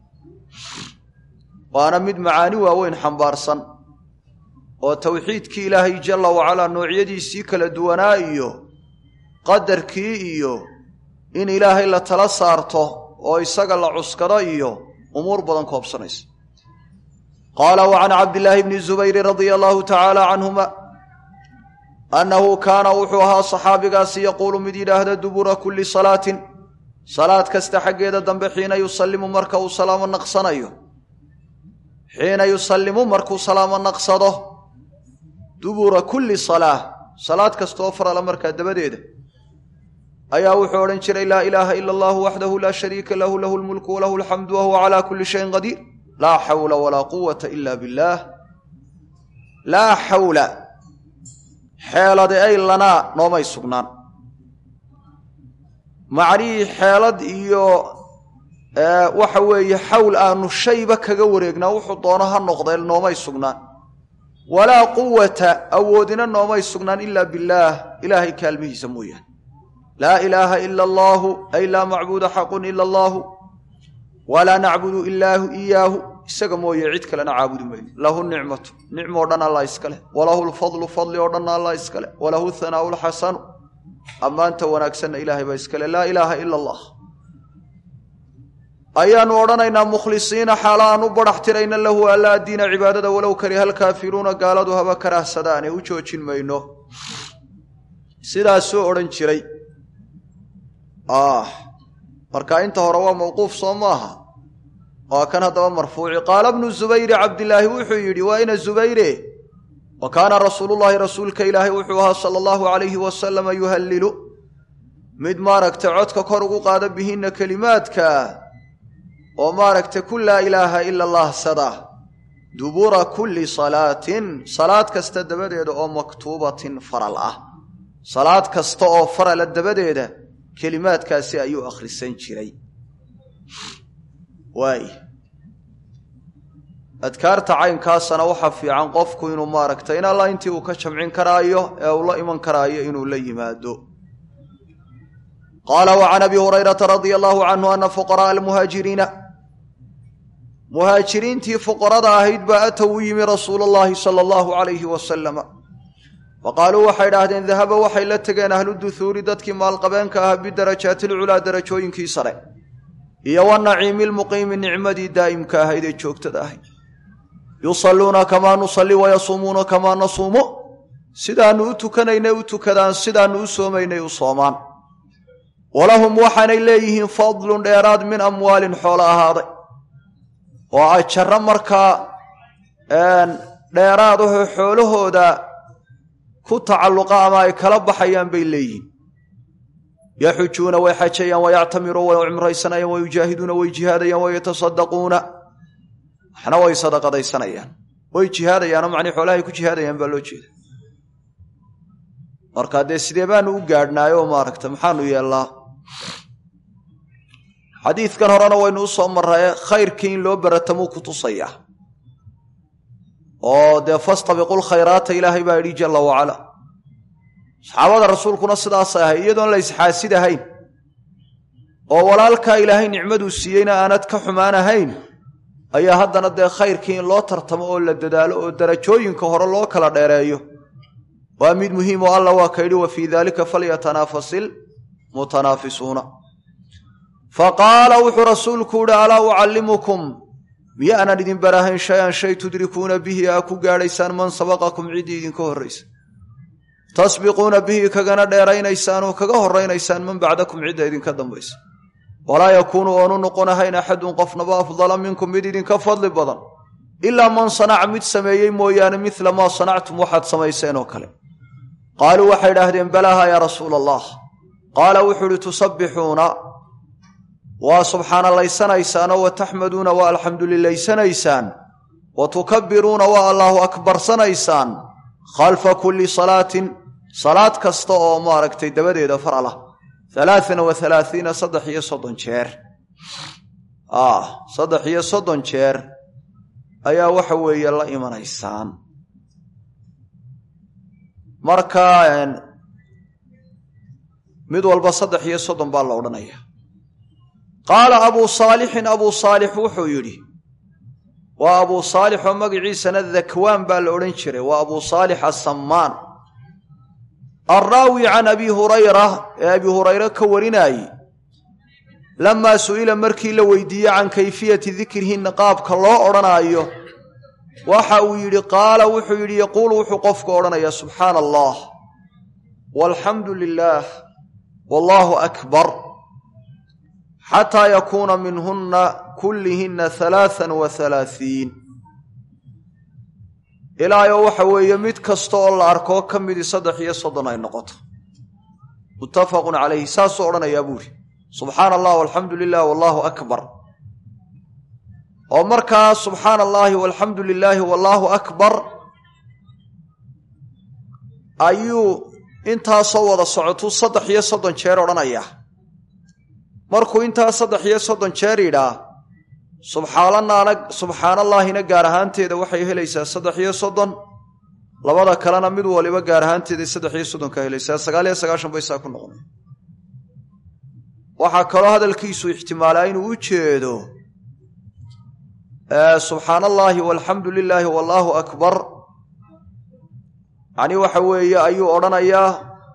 waana mid macaani waaweyn xambaarsan oo towxiidkii ilaahay jalla wacalaa noocyadiisii kala duwanaa iyo qadarkii iyo in ilaahay la tala saarto oo isaga la cuskado iyo umuur badan koobsanaysa qaala wa can cabdillaahi bni zubayri radia allahu tacaala canhuma annahu kaana wuxuu ahaa saxaabigaasi yaquulu mid yidhaahda dubura kulli salaatin salaad kasta xaggeeda dambe xiina yusallimu marka uu salaamo naqsanayo xiina yusallimu markuu salaamo naqsado dubura kulli salaa salaad kastaoo farala markaa dabadeeda ayaa wuxuu odhan jiray laa ilaaha ila allahu waxdahu laa shariika lahu lahu lmulku walahu alxamdu wahuwa calaa kulli shayin qadiir laa xawla walaa quwata ila billaah laa xawla xeelade ay lanaa noomay sugnaan macnihii xeelad iyo waxa weeye xawl aanu shayba kaga wareegnaa wuxuu doono ha noqdee noomay sugnaan walaa quwata awoodina noomay sugnaan ilaa billaah ilaahay kaalmihiisa mooyaane laa ilaaha ila allaahu ay laa macbuuda xaqun ila allaahu walaa nacbudu ilaahu iyaahu isaga mooye cid kalena caabudi mayno lahu nicmatu nicmo o dhan allah iska leh walahu lfadlu fadli oo dhanna allah iska leh walahu hanaau lxasanu ammaanta wanaagsanna ilaahay baa iska leh laa ilaaha ila allah ayaanu odhanaynaa mukhlisiina xaala aan u badhax tirayna lahu alla addiina cibaadada walow kariha alkaafiruuna gaaladu haba karahsadaane u joojin mayno sidaasuu odhan jiray marka inta hore waa mawquuf soo maaha waa kan haddaba marfuuci qaala bnu zubayri cabdilaahi wuxuu yidhi waa ina zubayre wa kaana rasuulullaahi rasuulka ilaahay wuxuu ahaa sala allahu calayhi wasalama yuhallilu mid maaragta codka kor ugu qaada bihinna kelimaadka oo maaragta ku laa ilaaha ila allah sada dubura kulli salaatin salaad kasta dabadeeda oo maktuubatin faral ah salaad kasta oo farala dabadeeda kelimaadkaasi ayuu akhrisan jiray waay adkaarta caynkaasana waxaa fiican qofku inuu maaragtay in alla intii uu ka jamcin karaayo ee uu la iman karaayo inuu la yimaado qaala wa can abi hurayrata radia allahu canhu ana fuqara'a almuhaajiriina muhaajiriintii fuqarada ahayd baa atow u yimi rasuulu llaahi sala allahu calayhi wasalama wa qaaluu waxay idhaahdeen dahaba waxay la tegeen ahlu duhuuri dadkii maalqabeenka ahaa bidarajaati lculaa darajooyinkii sare iyo wanaciimi lmuqiimi nicmadii daa'imka ahayd ee joogtada ahayd yusalluuna kamaa nusalli wayasuumuuna kamaa nasuumu sidaannu u tukanaynay u tukadaan sidaannu u soomaynay u soomaan walahum waxaanay leeyihiin fadlun dheeraad min amwaalin xoolo ahaaday oo ajarro markaa dheeraad ahoo xoolahooda ku tacalluqa ama ay kala baxayaan bay leeyihiin yaxujuuna way xajayaan wayactamiruun way cumraysanayaan way yujaahiduuna way jihaadayaan way yatasadaquuna waxna way sadaqadaysanayaan way jihaadayaanoo macnii xoolahay ku jihaadayaan baa loo jeeda marka dee sidee baanu u gaadhnaayo maaragta maxaanu yeellaa xadiidkan horena waynu u soo marraye khayrkii in loo baratamuu ku tusayaa oo dee fastabiqu lkhayraata ilaahay baa yidhi jalla wacala saxaabada rasuulkuna sidaasay ahay iyadoon la isxaasid ahayn oo walaalkaa ilaahay nicmaduu siiyeyna aanad ka xumaan ahayn ayaa haddana dee khayrkii in loo tartamo oo la dadaalo oo darajooyinka hore loo kala dheereeyo waa mid muhiim oo alla waa ka yidhi wa fii daalika falyatanaafasil mutanaafisuuna fa qaala wuxuu rasuulku yihi alaa ucallimukum miyaanan idin barahayn shay-an shay tudrikuuna bihi aa ku gaadhaysaan man sabaqakum ciddii idinka horraysa tasbiquuna bihi kagana dheeraynaysaan oo kaga horraynaysaan man bacdakum cidda idinka dambaysa walaa yakuunu oonu noqonahayn axadun qofnaba afdala minkum mid idinka fadli badan ilaa man sanaca mid sameeyey mooyaane midla maa sanactum waxaad samayseen oo kale qaaluu waxay idhaahdeen balaaha yaa rasuula allah qaala wuxuu uhi tusabbixuuna waa subxaanallaysanaysaan wa taxmaduuna waa alxamdulilaysanaysaan wa tukabbiruuna waa allaahu akbarsanaysaan khalfa kulli salaatin salaad kasta oo maaragtay dabadeeda faral ah alaaan wa alaaiina saddex iyo soddon jeer saddex iyo soddon jeer ayaa waxa weeye la imanaysaan marka mid walba saddex iyo soddon baa la odhanaya qaala abuu saalixin abuu saalix wuxuu yidhi waa abuu saalix oo magaciisana dakwaan baa la odhan jiray waa abuu saalix asammaan alraawi can abi hurayra ee abi hurayre ka warinaayey lamaa su'ila markii la weydiiyey can kayfiyati dikrihinna qaabka loo odhanaayo waxa uu yidhi qaala wuxuu yidhi yaquulu wuxuu qofku odhanayaa subxaana allah walxamdu lilaah wallaahu akbar xataa yakuuna minhunna kullihinna halaaan wa halaaiin ilaayo waxa weeye mid kasta oo la arkoo ka midii saddex iyo soddon ay noqoto muttafaqun calayhi saasuu odhanayaa buuri subxaana allah walxamdu lilah wallaahu akbar oo markaa subxaana allaahi walxamdu lilaahi wallaahu akbar ayuu intaasoo wada socotuu saddex iyo soddon jeer odhanaya markuu intaa saddex iyo soddon jeer yidhaa subxaananaana subxaanallaahina gaar ahaanteeda waxay helaysaa saddex iyo soddon labada kalena mid waliba gaar ahaanteeday saddex iyo soddonka helaysaa sagaal iyo sagaashan bay saa ku noqonay waxaa kaloo hadalkiisu ixtimaalaa inuu u jeedo subxaana allaahi walxamdu lilaahi wallaahu akbar yacni waxa weeye ayuu odhanayaa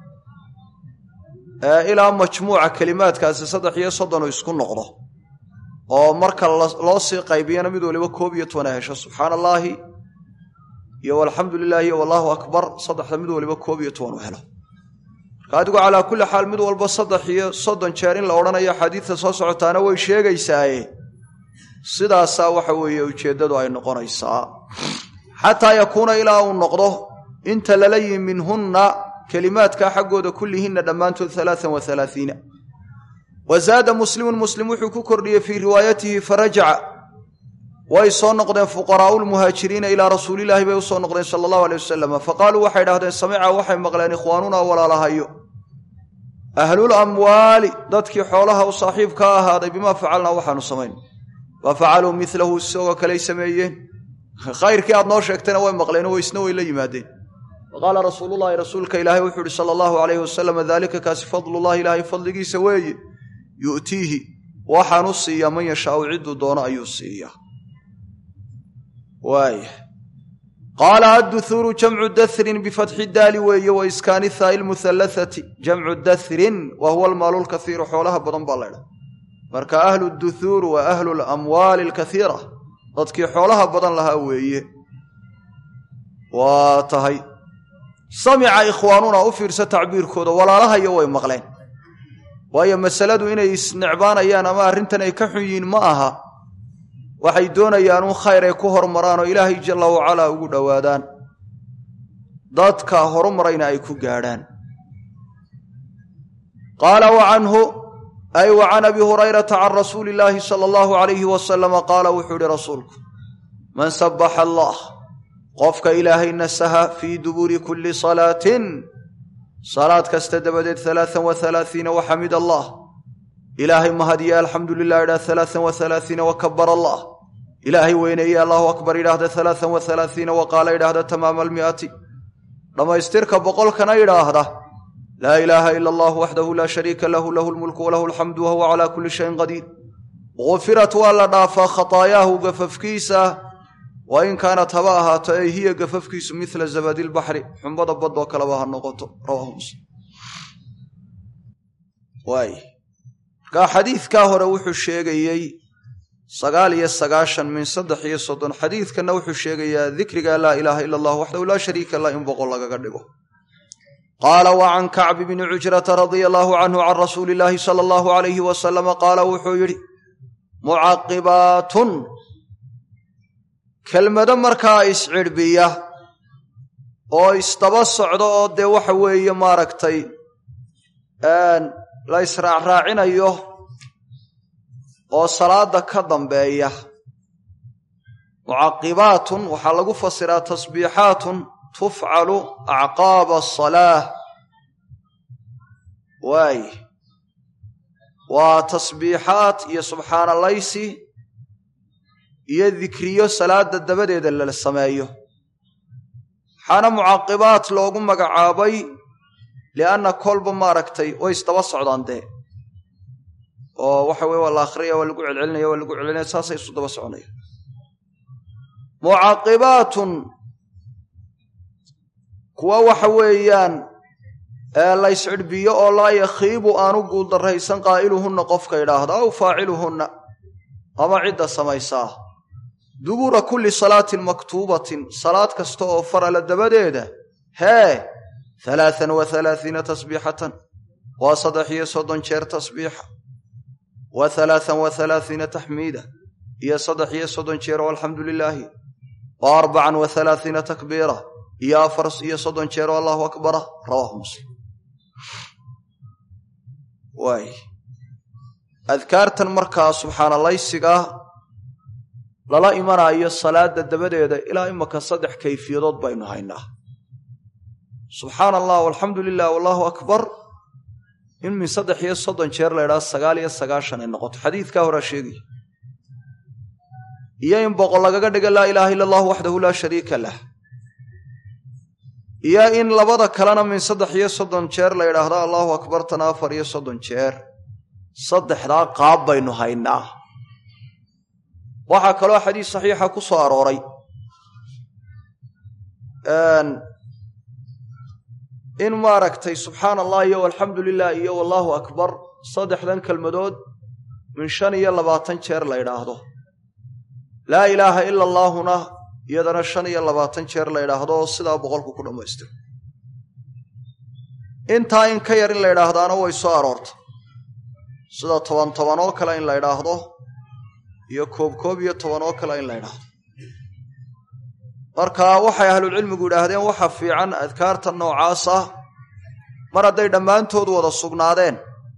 ilaa majmuuca kelimaadkaasi saddex iyo soddon uu isku noqdo oo marka loo sii qaybiyana mid waliba koob iyo tobana hesho subxaana allaahi iyo walxamdu lilaahi iyo wallaahu akbar saddexda mid waliba koob iyo toban u helo marka adigu calaa kulli xaal mid walba saddex iyo soddon jeer in la odhanayo xadiidta soo socotaana way sheegaysaaye sidaasaa waxa weeye ujeeddadu ay noqonaysaa xataa yakuuna ilaa uu noqdo inta lala yimi minhunna kelimaadkaa xaggooda kullihinna dhammaantood alaaan wa alaaiina wa zaada muslimun muslim wuxuu ku kordhiyey fii riwaayatihi farajaca way soo noqdeen fuqaraau lmuhaajiriina ilaa rasuulilaahi bay u soo noqdeen sala allahu aleyh wasalam faqaaluu waxay dhahdeen samica waxay maqleen ikhwaanunaa walaalahayo ahlul amwaali dadkii xoolaha u saaxiibka ahaaday bimaa facalnaa waxaanu samayn fa facaluu milahu isagoo kaley sameeyeen khayrkii aad noo sheegtayna way maqleen oo isna way la yimaadeen faqaala rasuululahi rasuulka ilaahay wuxuu ihi sala allahu alayhi wasalam daalika kaasi fadlullahi ilaahay fadligiisa weeye yu'tiihi waxaanu siiyaa man yashaau cidduu doono ayuu siiyaa waaya qaala adduhuuru jamcu dahrin bifatxi daali weeye wa iskaani haa'i lmuhallathati jamcu dahrin wa huwa almaalu lkaiiru xoolaha badan baa laydha marka ahlu duhuur wa ahlu lamwaali alkaiira dadkii xoolaha badan lahaa weeye waa tahay samica ikhwaanuna u fiirsa tacbiirkooda walaalahayo way maqleen waayo masaladu inay isnecbaanayaan ama arrintan ay ka xun yihiin ma aha waxay doonayaan un khayr ay ku hormaraan oo ilaahay jalla wacalaa ugu dhowaadaan dadka horumarayna ay ku gaadhaan qaala wa canhu ay wa can abi hurayrata can rasuuli illaahi sala allahu alayhi wasalama qaala wuxuu ihi rasuulku man sabbaxa allah qofka ilaahay nasaha fii dubuuri kulli salaatin salaad kasta dabadeed alaaan wa alaaiina wa xamid allah ilaahay mahadiye alxamdu lilah idhah alaaan wa alaaiina wa kabar allah ilaahay weyneeye allahu akbar idhaahda alaaan wa alaaiina wa qaala idhaahda tamaama almi'ati dhammaystirka boqolkana idhaahda laa ilaaha ila allah waxdahu laa shariika lahu lahu lmulku walahu alxamdu wahuwa calaa kulli shayin qadiir gufirat waa la dhaafaa khataayaahu gafafkiisa wa in kaanat haba ahaato ay hiya gafafkiisu mila zabadi lbaxri xumbada badoo kaleba ha noqoto rawaahu muslim waay markaa xadiidkaa hore wuxuu sheegayey sagaal iyo sagaashan min saddex iyo soddon xadiidkanna wuxuu sheegayaa dikriga laa ilaaha ila allah waxdahu laa shariika lah in boqol lagaga dhigo qaala wa can kacbi bni cujrata radia allaahu canhu can rasuuli illaahi sala allahu alayhi wasalama qaala wuxuu yidhi mucaqibaatun kelmado markaa iscidhbiya oo isdaba socdo oo dee waxa weeye maaragtay la israacraacinayo oo salaada ka dambeeya mucaqibaatun waxaa lagu fasiraa tasbiixaatun tufcalu acqaaba asalaah waay waa tasbiixaad iyo subxaanalaysi iyo dikriyo salaada dabadeeda la sameeyo waxaana mucaqibaat loogu magacaabay lianna kolba maaragtay way isdaba socdaan dee oo waxa weye waa la akhriyaya waa lagu celcelinaya waa lagu celcelinaya saasay isu daba soconaya mucaqibaatun kuwa waxa weeyaan layscidhbiyo oo laa yakhiibu aanu guuldarraysan qaa'iluhunna qofka idhaahda aw faaciluhunna ama cidda samaysaa dubuura kulli salaatin maktuubatin salaad kasta oo farala dabadeeda hee alaaan wa alaaiina tasbiixatan waa saddex iyo soddon jeer tasbiixa wa alaaan wa alaaiina taxmiida iyo saddex iyo soddon jeer oo alxamdu lilaahi wa arbacan wa alaaiina takbiira iyo afar iyo soddon jeer oo allahu akbara rawaahu muslim waay adkaartan markaa subxaanalaysiga lala imanayo salaada dabadeeda ilaa imaka saddex kayfiyadood baynu haynaa subxaana allah walxamdu lilah wallahu akbar in min saddex iyo soddon jeer la ydhaha sagaal iyo sagaashan ay noqoto xadiidkaa horaa sheegaya iyo in boqol lagaga dhiga laa ilaaha illa allahu waxdahu laa shariika lah iyo in labada kalena min saddex iyo soddon jeer la yidhaahdo allahu akbar tana afar iyo soddon jeer saddexdaa qaab baynu haynaa waxaa kaloo xadiis saxiixa ku soo arooray in maaragtay subxaana allah iyo alxamdu lilah iyo wallaahu akbar saddexdan kelmadood min shan iyo labaatan jeer la ydhaahdo laa ilaaha ila allaahuna iyadana shan iyo labaatan jeer la ydhaahdo oo sidaa boqolku ku dhammaystiro intaa in ka yar in la ydhaahdaana way soo aroorta sida toban toban oo kale in la ydhaahdo iyo koob koob iyo toban oo kale in la ydhaahdo marka waxay ahlulcilmigu yidhaahdeen waxa fiican adkaarta noocaas ah mar hadday dhammaantood wada sugnaadeen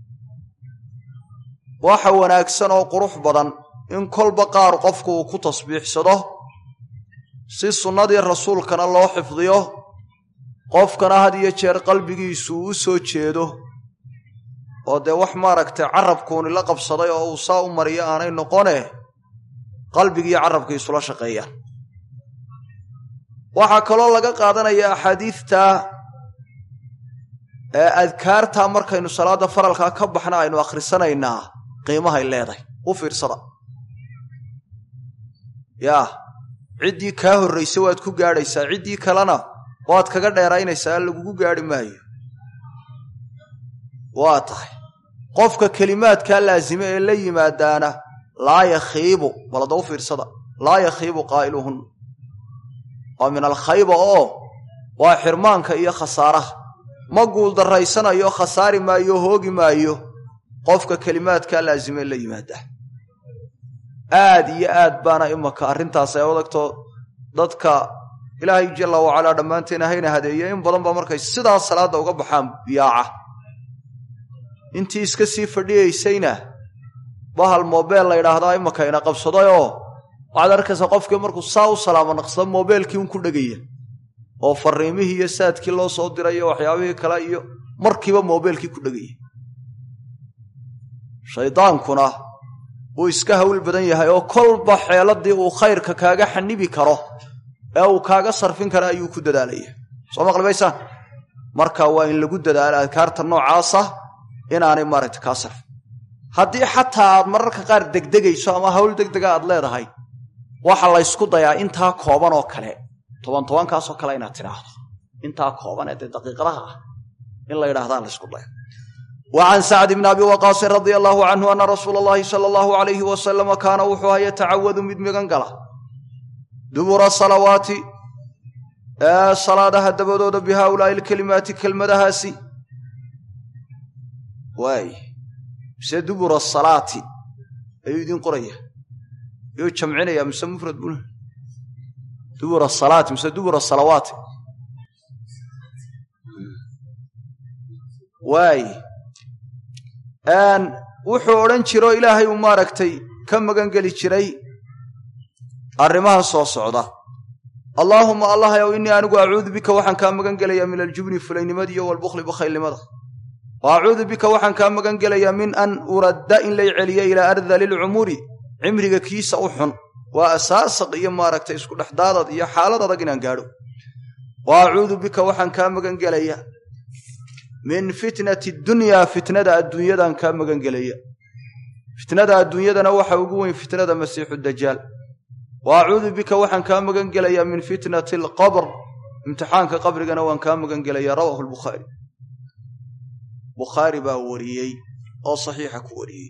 waxa wanaagsan oo qurux badan in kolba qaar qofku uu ku tasbiixsado si sunnadii rasuulkana loo xifdiyo qofkana had iyo jeer qalbigiisu uu u soo jeedo oo dee wax maaragtay carabkuuni la qabsaday oo uu saa u mariyo aanay noqone qalbigiiyo carabka isula shaqeeyaan waxaa kaloo laga qaadanaya axaadiidta ee adkaarta markaynu salaadda faralkaa ka baxna aynu akhrisanaynaa qiimahay leedahay u fiirsada yaa ciddii kaa horraysa waad ku gaadhaysaa ciddii kalena waad kaga dheeraynaysaa lagugu gaadhi maayo waa tahay qofka kelimaadkaa laasime ee la yimaadaana laa yakhiibu balada u fiirsada laa yakhiibu qaa'iluhun waa min alkhayba oo waa xirmaanka iyo khasaaraha ma guuldarraysanayo khasaari maayo hoogi maayo qofka kelimaadkaa laasime la yimaada aad iyo aad baana imaka arrintaas ay odagto dadka ilaahay jalla wacalaa dhammaanteen hayna hadeeye in badan baa markay sidaas salaadda uga baxaan biyaaca intii iska sii fadhiyaysayna bahal moobeel la ydhaahdaa imaka ina qabsadayoo waxaad arkaysaa qofkii markuu saa u salaamo naqsado moobeelkii un ku dhegaya oo fariimihii iyo saadkii loo soo diray iyo waxyaabihii kale iyo markiiba moobeelkii ku dhegaya shaydaankuna wuu iska hawl badan yahay oo kolba xeeladii uu khayrka kaaga xanibi karo ee uu kaaga sarfin kara ayuu ku dadaalaya soo maqlibaysaan marka waa in lagu dadaalo adkaarta noocaasa inaanay maaragta kaa sarfin haddii xataa aad mararka qaar degdegayso ama hawl degdega aad leedahay waxa laysku dayaa intaa kooban oo kale toban tobankaasoo kale inaad tidhaahdo intaa kooban ee dee daqiiqadaha ah in la yidhaahdaa laysku daya wa can sacd bni abi waqaasin radia allaahu canhu ana rasuula allahi sala allahu alayhi wasalama kaana wuxuu aha yatacawadu mid migan gala dubura salawaati ee salaadaha dabadooda bi haaulaa'i alkelimaati kelmadahaasi waay mise dubura salaati ayuu idiin qoraya yuu jamcinaya mise mufrad bun dubura salaati mise dubura salawaati waay wuxuu odhan jiroo ilaahay uu maaragtay ka magan geli jiray arrimaha soo socda allaahuma allahayow innii anigu acuudu bika waxaan kaa magan gelayaa min aljubni fulaynimada iyo walbukhli bakhaylnimada wa acuudu bika waxaan kaa magan gelayaa min an uradda in lay celiyo ilaa ardali lcumuri cimriga kiisa u xun waa asaasaq iyo maaragtay isku dhexdaadad iyo xaalad adag inaan gaadho wa acuudu bika waxaan kaa magan gelayaa min fitnati dunyaa fitnada adduunyadaan kaa magan gelaya fitnada adduunyadana waxa ugu weyn fitnada masiixu dajaal wa acuudu bika waxaan kaa magan gelayaa min fitnati alqabr imtixaanka qabrigana waan kaa magan gelayaa rawaahu lbukhaari bukhaari baa wariyey oo saxiixa ku wariyey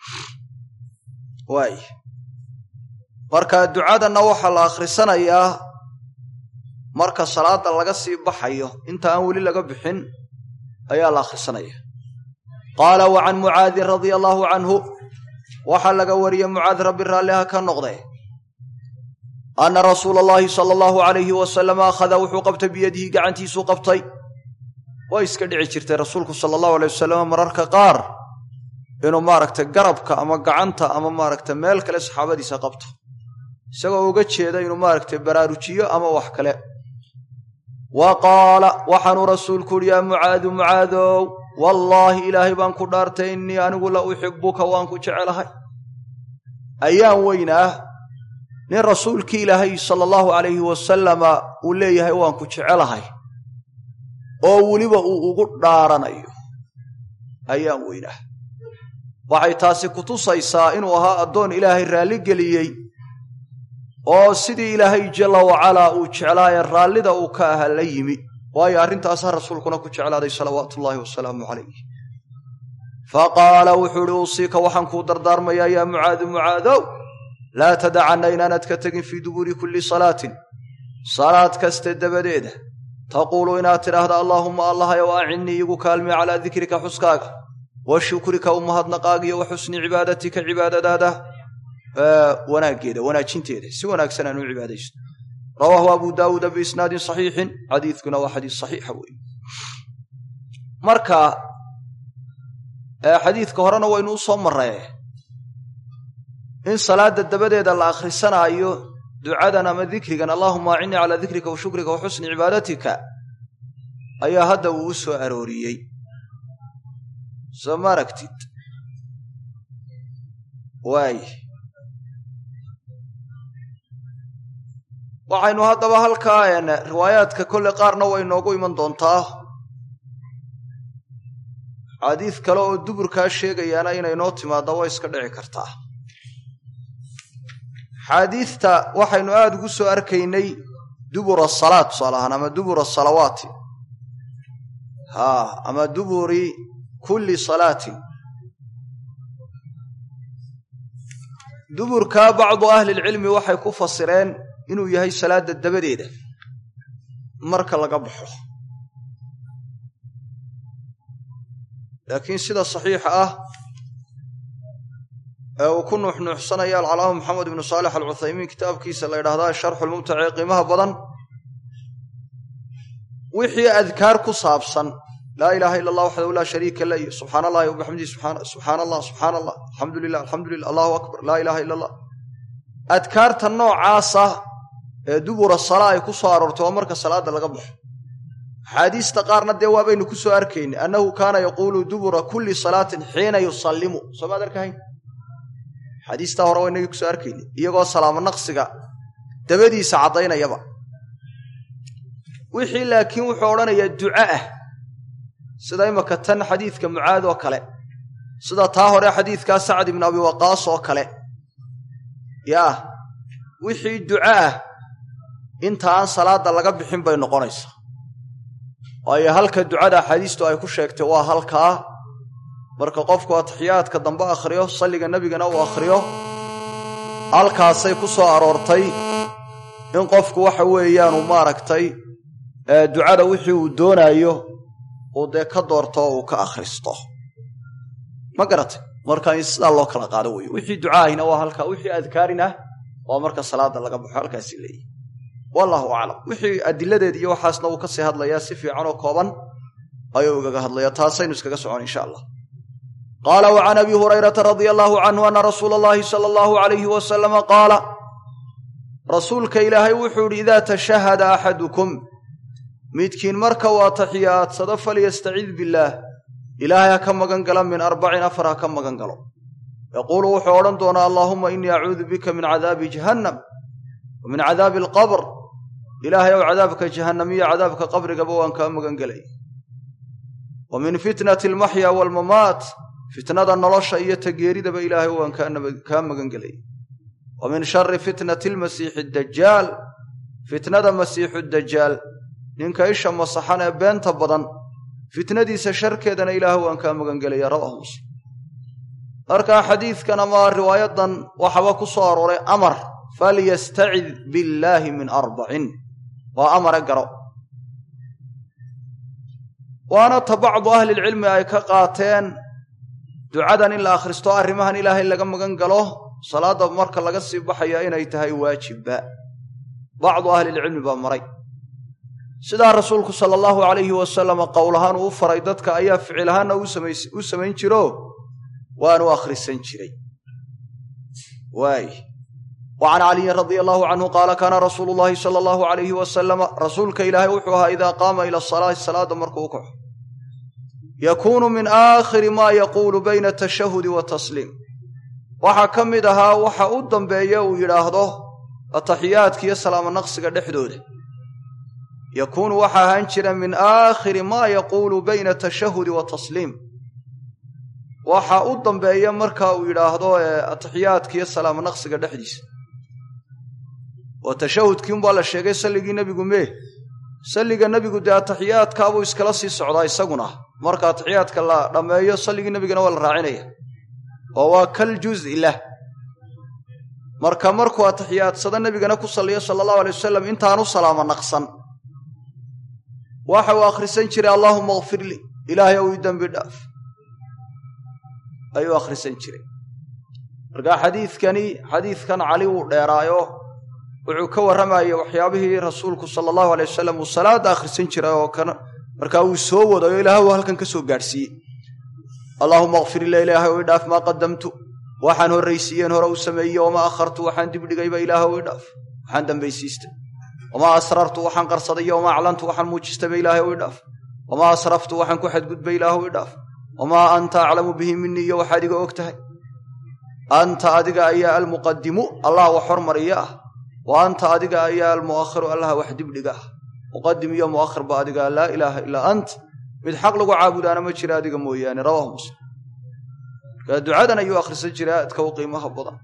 waay marka ducadanna waxaa la akhrisanayaa marka salaada laga sii baxayo inta aan weli laga bixin ayaa la akhrisanaya qaala wa can mucaadin radia allaahu canhu waxaa laga wariyey mucaad rabbi raalliha ka noqde anna rasuula allaahi sala allahu alayhi wasalama akhada wuxuu qabtay biyadihi gacantiisuu qabtay way iska dhici jirtay rasuulku sala allahu alay wasalam mararka qaar inuu maaragtay garabka ama gacanta ama maaragtay meel kale saxaabadiisa qabto isagoo uga jeeda inuu maaragtay baraarujiyo ama wax kale wa qaala waxaanuu rasuulku uhi yaa mucaadu mucaadow wallaahi ilaahay baan ku dhaartay innii anigu la uxibuka waan ku jecelahay ayaan weynaa nin rasuulkii ilaahay sala allahu calayhi wasalama uu leeyahay waan ku jecelahay oo weliba uu ugu dhaaranayo ayaan weynaa waxay taasi ku tusaysaa inuu ahaa addoon ilaahay raalli geliyey oo sidii ilaahay jalla wacalaa uu jeclaaye raallida uu ka ahaa la yimi waayo arrintaasaa rasuulkuna ku jeclaaday salawaatu ullaahi wasalaamu calayh fa qaala wuxuu ihi uusiika waxaan kuu dardaarmayaa yaa mucaadu mucaadow laa tadacanna inaanad ka tegin fii dubuuri kulli salaatin salaad kaste dabadeeda taquulu inaad tidhaahda allaahumma allahayow acinnii igu kaalmi calaa dikrika xuskaaga wa shukrika u mahadnaqaaga iyo wa xusni cibaadatika cibaadadaada wanaaggeeda wanaajinteeda si wanaagsan aan u cibaadaysto rawaahu abu daawuuda biisnaadin saxiixin xadiidkuna waa xadiis saxiixa weeye marka xadiidka horena waynu u soo marree in salaada dabadeeda la akhrisanaayo ducadan ama dikrigan allaahuma acinnii calaa dikrika wa shukrika wa xusni cibaadatika ayaa hadda uu u soo arooriyey soo ma aragtid waay waxaynu haddaba halkaa riwaayaadka kolle qaarna way noogu iman doontaa xadiid kale oo duburkaa sheegayaana inay noo timaadda way iska dhici kartaa xaadiidta waxaynu aada ugu soo arkaynay dubura asalaat tusaale ahaan ama dubura asalawaati haa ama duburi kulli salaatin duburkaa bacdu ahlilcilmi waxay ku fasireen inuu yahay salaadda dabadeeda marka laga baxo laakiin sida saxiixa ah ee uu ku nuuxnuuxsanaya alcalaama maxamed ibnu saalix alcuthaymiin kitaabkiisa la ydhahdaa sharxu lmumtac ee qiimaha badan wixii adkaar ku saabsan laa ilaaha ila allah waxdahu laa shariika la iyo subxaana allahi wabixamdihi subxaana allah subxaana allah alxamdu lilah alxamdu lilah allahu akbar laa ilaha ila allah adkaarta noocaasa ee dubura salaa ay ku soo aroortay waa marka salaada laga baxo axaadiista qaarna dee waabaynu ku soo arkaynay annahu kaana yaquulu dubura kulli salaatin xiina yusallimu soo maad arkahayn xadiistaa hore waa inagii kusoo arkaynay iyagoo salaamo naqsiga dabadiisa caddaynayaba wixii laakiin wuxuu odhanayaa duca ah sida imaka tan xadiidka mucaad oo kale sida taa hore xadiidkaa sacad ibnu abi waqaas oo kale yaa wixii duca ah inta aan salaadda laga bixin bay noqonaysaa waayo halka ducada axaadiistu ay ku sheegtay waa halkaa marka qofku atixiyaadka dambe akhriyo salliga nebigana uu akhriyo halkaasay ku soo aroortay in qofku waxa weeyaanu maaragtay ducada wixii uu doonaayo uu dee ka doorto oo uu ka akhristo ma garatay marka in sidaa loo kala qaado weeye wixii ducaahina waa halkaa wixii adkaarina waa marka salaada laga baxo halkaasi leeyihi wallahu aclam wixii adiladeed iyo waxaasna uu kasii hadlayaa si fiican oo kooban ayuu igaga hadlaya taasaynu iskaga socon insha allah qaala wa can abi hurayrata radia allaahu canhu ana rasuula allahi sala allahu alayhi wasalama qaala rasuulka ilaahay wuxuu idhi idaa tashahada axadukum midkiin marka uu atixiyaadsado falyastacid billaah ilaahay ha ka magan gala min arbacin afar ha ka magan galo yaquulu wuxuu odhan doonaa allaahuma innii acuudu bika min cadaabi jahannam wa min cadaabi alqabr ilaahay ow cadaabka jahannam iyo cadaabka qabrigaba waan kaa magan gelay wa min fitnati almaxya waalmamaat fitnada nolosha iyo tageeridaba ilaahay waan kaa magan gelay wa min shari fitnati almasiixi dajaal fitnada masiixu dajaal ninka isha masaxan ee beenta badan fitnadiisa sharkeedana ilaah waan kaa magan gelaya rawaahu muslim markaa xadiidkan ama riwaayadan waxaba ku soo arooray amar falyastacid billaahi min arbacin waa amare garo waana ta bacdu ahlilcilmi ay ka qaateen ducadan in la akhristo arrimahan ilaahay laga magan galo salaadda marka laga sii baxaya inay tahay waajibba bacdu ahlilcilmi baa maray sidaa rasuulku sala allahu calayhi wasalama qowl ahaan uu u faray dadka ayaa ficil ahaanna u samayn jiro waanu akhrisan jiray waay wa can caliyin radia allahu canhu qaala kaana rasuulu llahi sala allahu alayhi wasalama rasuulka ilaahay wuxuu ahaa idaa qaama ila asalaati salaada markuu u kaxo yakuunu min aakhiri maa yaquulu bayna atashahudi watasliim waxaa ka mid ahaa waxa u dambeeya uu yidhaahdo ataxiyaadka iyo salaamo naqsiga dhexdooda yakuunu waxa ahaan jira min aakhiri maa yaquulu bayna atashahudi watasliim waxa u dambeeya marka uu yidhaahdo ataxiyaadka iyo salaamo naqsiga dhexdiisa oo tashahudkii unbaa la sheegay salligii nebigu mee salliga nebigu dee ataxiyaadkaabuu iskala sii socdaa isaguna marka ataxiyaadka la dhammeeyo salligii nebigana waa la raacinaya oo waa kal juzi lah marka markuu atixiyaadsado nebigana ku salliyo sala allahu alay wasalam intaanu salaamo naqsan waxa uu akhrisan jiray allaahuma akfir lii ilaahay ow ii dembi dhaaf ayuu akhrisan jiray marka xadiidkani xadiidkan cali wuu dheeraayo wuxuu ka warramayay waxyaabihii rasuulku sala allahu alay wasalam uu salaadda akhrisan jiray oo kan markaa uu soo wadayo ilaah uu halkan ka soo gaadhsiiyey allaahuma akfir ila ilaahay ow idhaaf maa qadamtu waxaan horraysiiyeen hore u sameeyey wamaa akhartu waxaan dibdhigayba ilaah ow idhaaf waxaan dambaysiistay wamaa asrartu waxaan qarsaday wamaa aclantu waxaan muujistayba ilaahay ow idhaaf wamaa asraftu waxaan ku xadgudbay ilaah ow idhaaf wamaa anta aclamu bihi minii iyo waxaad iga og tahay anta adiga ayaa almuqadimu allah wax hormariya ah wa anta adiga ayaa almu'akhiru allah wax dibdhiga ah muqadim iyo mu'akhir ba adiga laa ilaaha ilaa ant mid xaq lagu caabudaana ma jira adiga mooyaane rawaahu muslim markaa ducadan ayuu akhrisan jiray aadka u qiimaha badan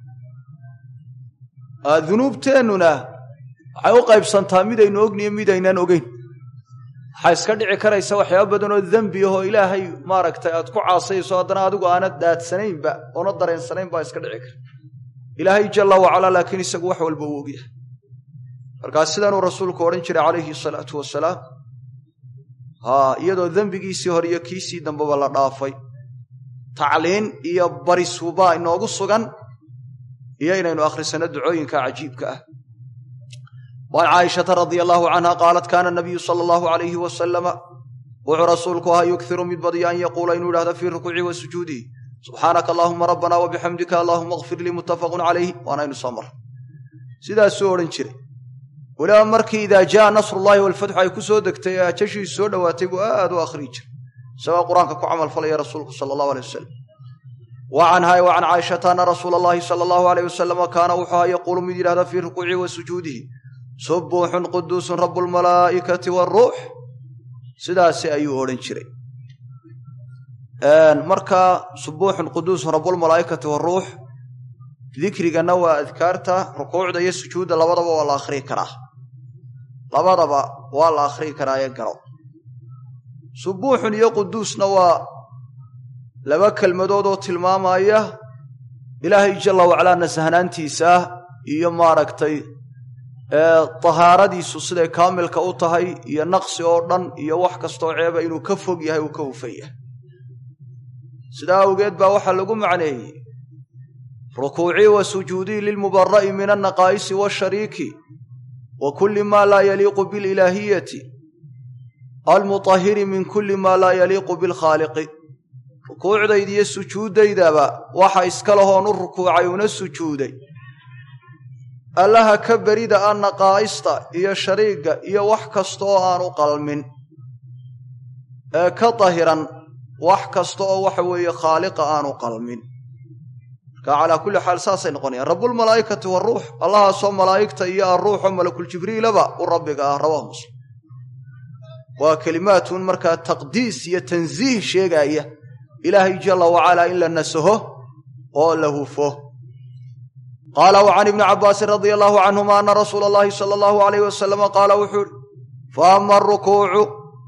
dunuubteennuna waxay u qaybsantaa midaynu ogniyo midaynaan ogeyn waxaa iska dhici karaysa waxyaaba badan oo dembi ahoo ilaahay maaragtay aad ku caasayso haddana adigu aanad daadsanaynba oona dareensanayn baa iska dhici kara ilaahay jalla wacalaa laakiin isagu wax walba uu ogyahay markaa sidanuu rasuulku odhan jiray calayhi salaatu wasalaam haa iyadoo dembigiisii hore iyo kiisii dambeba la dhaafay tacliin iyo barisuubaa inoogu sugan iyo inaynu akhrisanno ducooyinka cajiibka ah waan caaishata radia allaahu canha qaalat kaana nabiyu sala allahu alayhi wasalama wuxuu rasuulku ahaa yughiru mid badiya an yaquula inuu idhahdo fii rukuucihi wa sujuudihi subxaanaka allahuma rabbana wabixamdika allahuma akfir lii muttafaqun calayhi waanaynu soo mar sidaasuu odhan jiray weliba markii idaa jaa nasrullaahi walfatxu ay ku soo degtay ee ajashiisu soo dhowaatay buu aad u akhriyi jiray isagoo qur-aanka ku camalfalaya rasuulku sala allahu alay wasalam wa canhaa wa can caaishata ana rasuula allahi sala allahu alayh wasalama kaana wuxuu ahaa yaquulu mid yidhahda fii rukuucihi wa sujuudihi subuuxun quduusun rabu lmalaa'ikati waaruux sidaasi ayuu odhan jiray marka subuuxun quduusun rabulmalaa'ikati waaruux dikriganna waa adkaarta rukuucda iyo sujuudda labadaba waa la akhriyi karaa labadaba waa la akhriyi karaa ee garo subuuxun iyo quduusna waa laba kelmadood oo tilmaamaya ilaahay jalla wacalaa nasahnaantiisa iyo maaragtay tahaaradiisu siday kaamilka u tahay iyo naqsi oo dhan iyo wax kastoo ceeba inuu ka fog yahay uu ka hufan yahay sidaa awgeed baa waxaa lagu macneeyey rukuucii wa sujuudii lilmubara'i min annaqaa'isi waashariiki wa kulli maa laa yaliiqu bililaahiyati almutahiri min kulli maa laa yaliiqu bilkhaaliqi rukuucdayda iyo sujuuddaydaba waxa iska lahoon u rukuucay una sujuuday allaha ka berida a naqaa'ista iyo shariigga iyo wax kasta oo aan u qalmin ee ka dahiran wax kasta oo waxa weeye khaaliqa aanu qalmin marka calaa kulli xaal saasay noqonayaan rabbulmalaa'ikati waaruux allahaasoo malaa'igta iyo arruuxoo malakuljibriilaba u rabbiga ah rawaahu muslim waa kelimaatun markaa taqdiis iyo tansiih sheegaaya ilaahay jalla wacalaa in la nasaho oo la hufo qaala wa can ibni cabbaasin radia allaahu canhuma ana rasuula allahi sala allahu alayh wasalama qaala wuxuu ihi fa ama arukuucu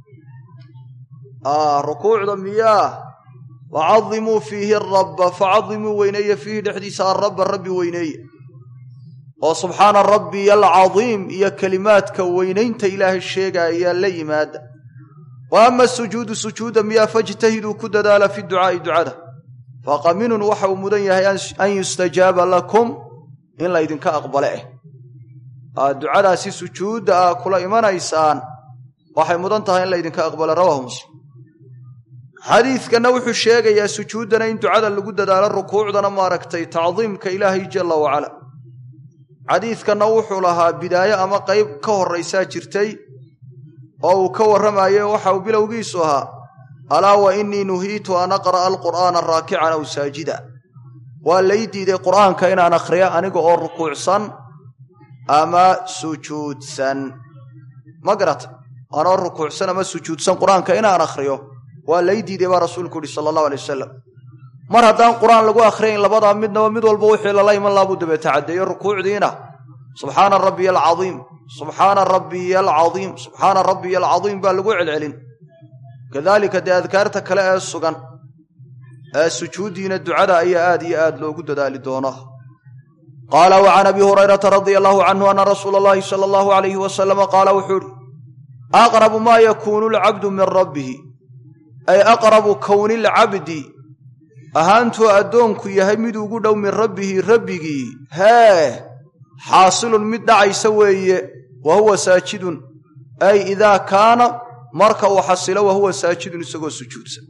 rukuucda miyaa facadimuu fiihi arabba facadimuu weyneeye fiihi dhexdiisa arabba rabbi weyneeye oo subxaana rabbiya alcadiim iyo kelimaadka weynaynta ilaahay sheegaaya la yimaada wa ama sujuudu sujuuda miyaa fajtahiduu ku dadaala fi ducaa'i ducada faqaminun waxa uu mudan yahay an yustajaaba lakum in laydinka aqbale eh aad ducadaasi sujuudda aa kula imanaysaan waxay mudan tahay in laydinka aqbale rawaahu muslim xadiidkanna wuxuu sheegayaa sujuuddana in ducada lagu dadaalo rukuucdana maaragtay tacdiimka ilaahay jalla wacala xadiidkanna wuxuu lahaa bidaayo ama qayb ka horraysaa jirtay oo uu ka warramayo waxa uu bilowgiisu ahaa alaa wa innii nuhiitu an aqra'a alqur'aana raakican aw saajida waa lay diiday qur'aanka inaan akhriyo aniga oo rukuucsan ama sujuudsan ma garata anoo rukuucsan ama sujuudsan qur-aanka inaan akhriyo waa lay diiday baa rasuulku yihi sala allahu alay wasalam mar haddaan qur-aan lagu akhriyayn labadaa midnaba mid walba wixii lala iman laha buu dabeeta caddeeyo rukuucdiina subxaana rabbiya alcaiim subxaana rabbiya alcaiim subxaana rabbiya alcaiim baa lagu celcelin kadaalika dee adkaarta kale ee sugan ee sujuuddiina ducada ayaa aad iyo aad loogu dadaali doonaa qaala wa can abi hurayrata radia allahu canhu ana rasuula allahi sala allahu alayhi wasalama qaala wuxuu ihi aqrabu maa yakuunu alcabdu min rabbihi ay aqrabu kowni lcabdi ahaantuu addoonku yahay mid ugu dhow min rabbihi rabbigii hee xaasilun mid dhacaysa weeye wa huwa saajidun ay idaa kaana marka uu xasilo wa huwa saajidun isagoo sujuudsan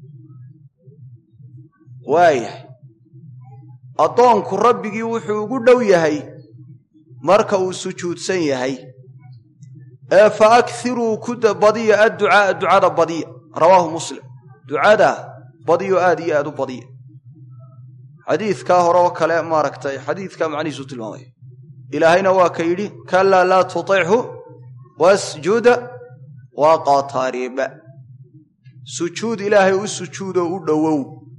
waayahay addoonku rabbigii wuxuu ugu dhow yahay marka uu sujuudsan yahay ee fa akhiruu ku badiya adducaaa ducada badiya rawaahu muslim ducada badiyo aad iyo aad u badiya xadiidkaa hore oo kale maaragtay xadiidkaa macnihiisu tilmaamaya ilaahayna waa ka yidhi kalaa laa tutichu wasjuda waqatariba sujuud ilaahay u sujuudoo u dhowow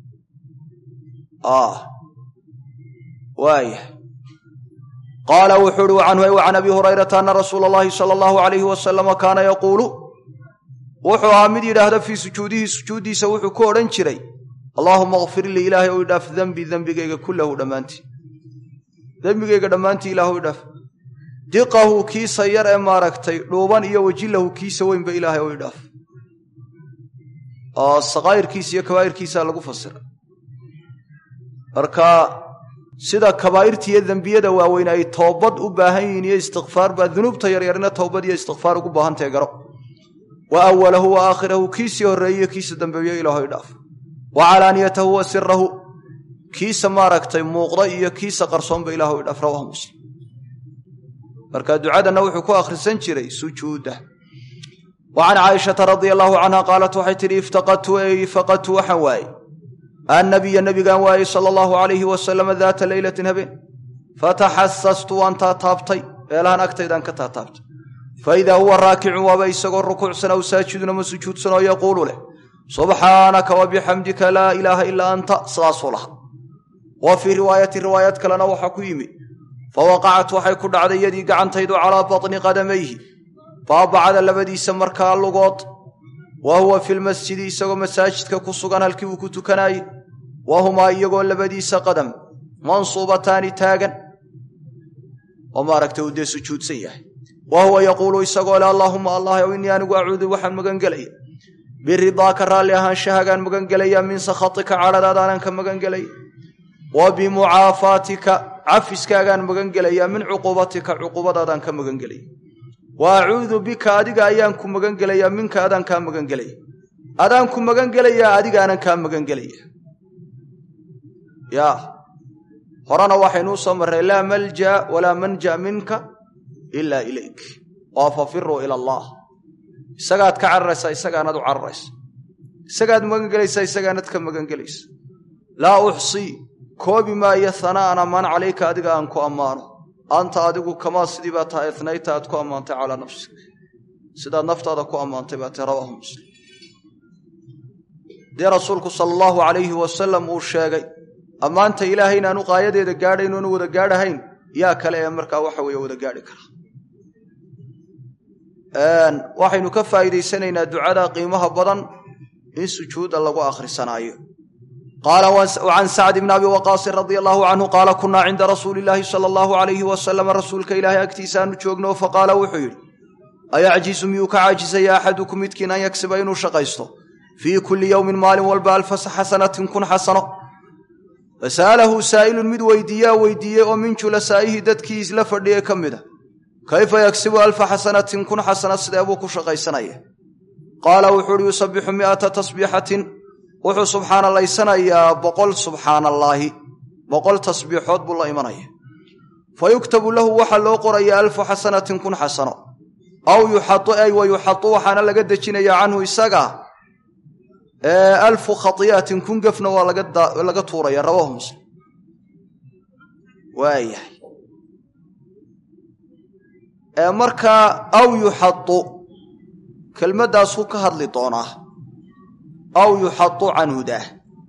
waayah qaala wuxuu uhi canhu can abi hurayrata ana rasuula allahi sala allahu alayhi wasalama kaana yaquulu wuxuu ahaa mid yidhaahda fii sujuudihi sujuuddiisa wuxuu ku odhan jiray allaahuma kfir lii ilaahay ou idhaaf dembi dembigayga kullahu dhammaantii dembigayga dhammaantii ilaahu idhaaf diqahu kiisa yar ee maaragtay dhuuban iyo wajilahu kiisa weynba ilaahay ou idhaaf oo sakaa'irkiisa iyo kabaa'irkiisaa lagu fasira marka sida kabaa'irta iyo dembiyada waaweyn ay toobad u baahan yihiin iyo istikfaar baa dunuubta yaryarina toobad iyo istikfaar ugu baahantahe garo wa awalahu wa aakhirahu kiisii horreeyiyo kiisa dambeeyo ilaaho idhaaf wa calaaniyatahu wa sirahu kiisa maaragtay muuqda iyo kiisa qarsoonba ilaahu idhaaf rawaahu muslim marka ducadanna wuxuu ku akhrisan jiray sujuudda wa can caaishata radia allaahu canha qaalat waxay tidhi iftaqadtu ey faqadtu waxaan waayey annabiya nebigaan waayey sala allahu alayhi wasalama daata leylatin habeen fataxasastu waan taataabtay meelahan agtaydaan ka taataabtay faidaa huwa raakicun waaba isagoo rukuucsan aw saajidun ama sujuudsan oo yaquulu leh subxaanaka wa bixamdika laa ilaaha ilaa anta sidaasuu laha wa fii riwaayati riwaayad kalena waxaa ku yimi fawaqacat waxay ku dhacday yadii gacantaydu calaa batni qadamayhi baabacada labadiisa markaa lugood wa huwa fi lmasjidi isagoo masaajidka ku sugan halkii uu ku tukanaayey wa humaa iyagoo labadiisa qadam mansuubataani taagan oo maaragtay uu dee sujuudsan yahay wa huwa yaquulu isagoo le allaahuma allah ow innii anigu acuudu waxaan magan gelaya biridaaka raalli ahaanshahagaan magan gelaya min sakhatika cadhadaadaanan ka magan gelaya wa bimucaafaatika cafiskaagaan magan gelaya min cuquubatika cuquubadaadaan ka magan gelaya wa acuudu bika adiga ayaan ku magan gelayaa minka adaan kaa magan gelaya adaan ku magan gelayaa adigaanan kaa magan gelaya yaa horena waxaynuu soo marray laa malja walaa manja minka ilaa ilayk oo fafiruu ila allah isagaad ka cararaysaa isagaanad u cararaysa isagaad magan gelaysaa isagaanad ka magan gelaysa laa uxsii koobi maayo hanaana man calayka adiga aan ku ammaano anta adigu kamaa sidii baa tahay itnayta aad ku ammaantay calaa nafsik sidaad naftaada ku ammaantay baa tahy rawaahu muslim dee rasuulku sala allahu calayhi wasalam uu sheegay ammaanta ilaahay inaanu qaayadeeda gaadhayn oonu wada gaadhahayn yaa kale ee markaa waxa weeye wada gaadhi kara waxaynu ka faa'iidaysanaynaa ducada qiimaha badan in sujuudda lagu akhrisanaayo qaala can sacd bni abi waqaasin radia allahu canhu qaala kunaa cinda rasuuli illaahi sala allahu alayhi wasalama rasuulka ilaahay agtiisaanu joogno faqaala wuxuu yidhi ayacjizu miyuu ka caajisaya axadukum midkiin an yagsiba inuu shaqaysto fii kulli yowmin maalin walba alfa xasanatin kun xasano fasa'alahu saa'ilun mid weydiiyaa weydiiyey oo min julasaa'ihi dadkii isla fadhiyey ka mid a kayfa yagsibu alfa xasanatin kun xasana sidee buu ku shaqaysanaya qaala wuxuu uhi yusabixu mi'ata tasbiixatin wuxuu subxaanalaysanayaa boqol subxaanallaahi boqol tasbiixood buu la imanaya fa yuktabu lahu waxaa loo qoraya alfu xasanatin kun xasano aw yuxadu ay wa yuxadu waxaana laga dejinaya canhu isaga alfu khati'atin kun gefna waa laga tuuraya rawahu muslim waayahay markaa aw yuxadu kelmaddaasuu ka hadli doonaa aw yuxadu canhu daah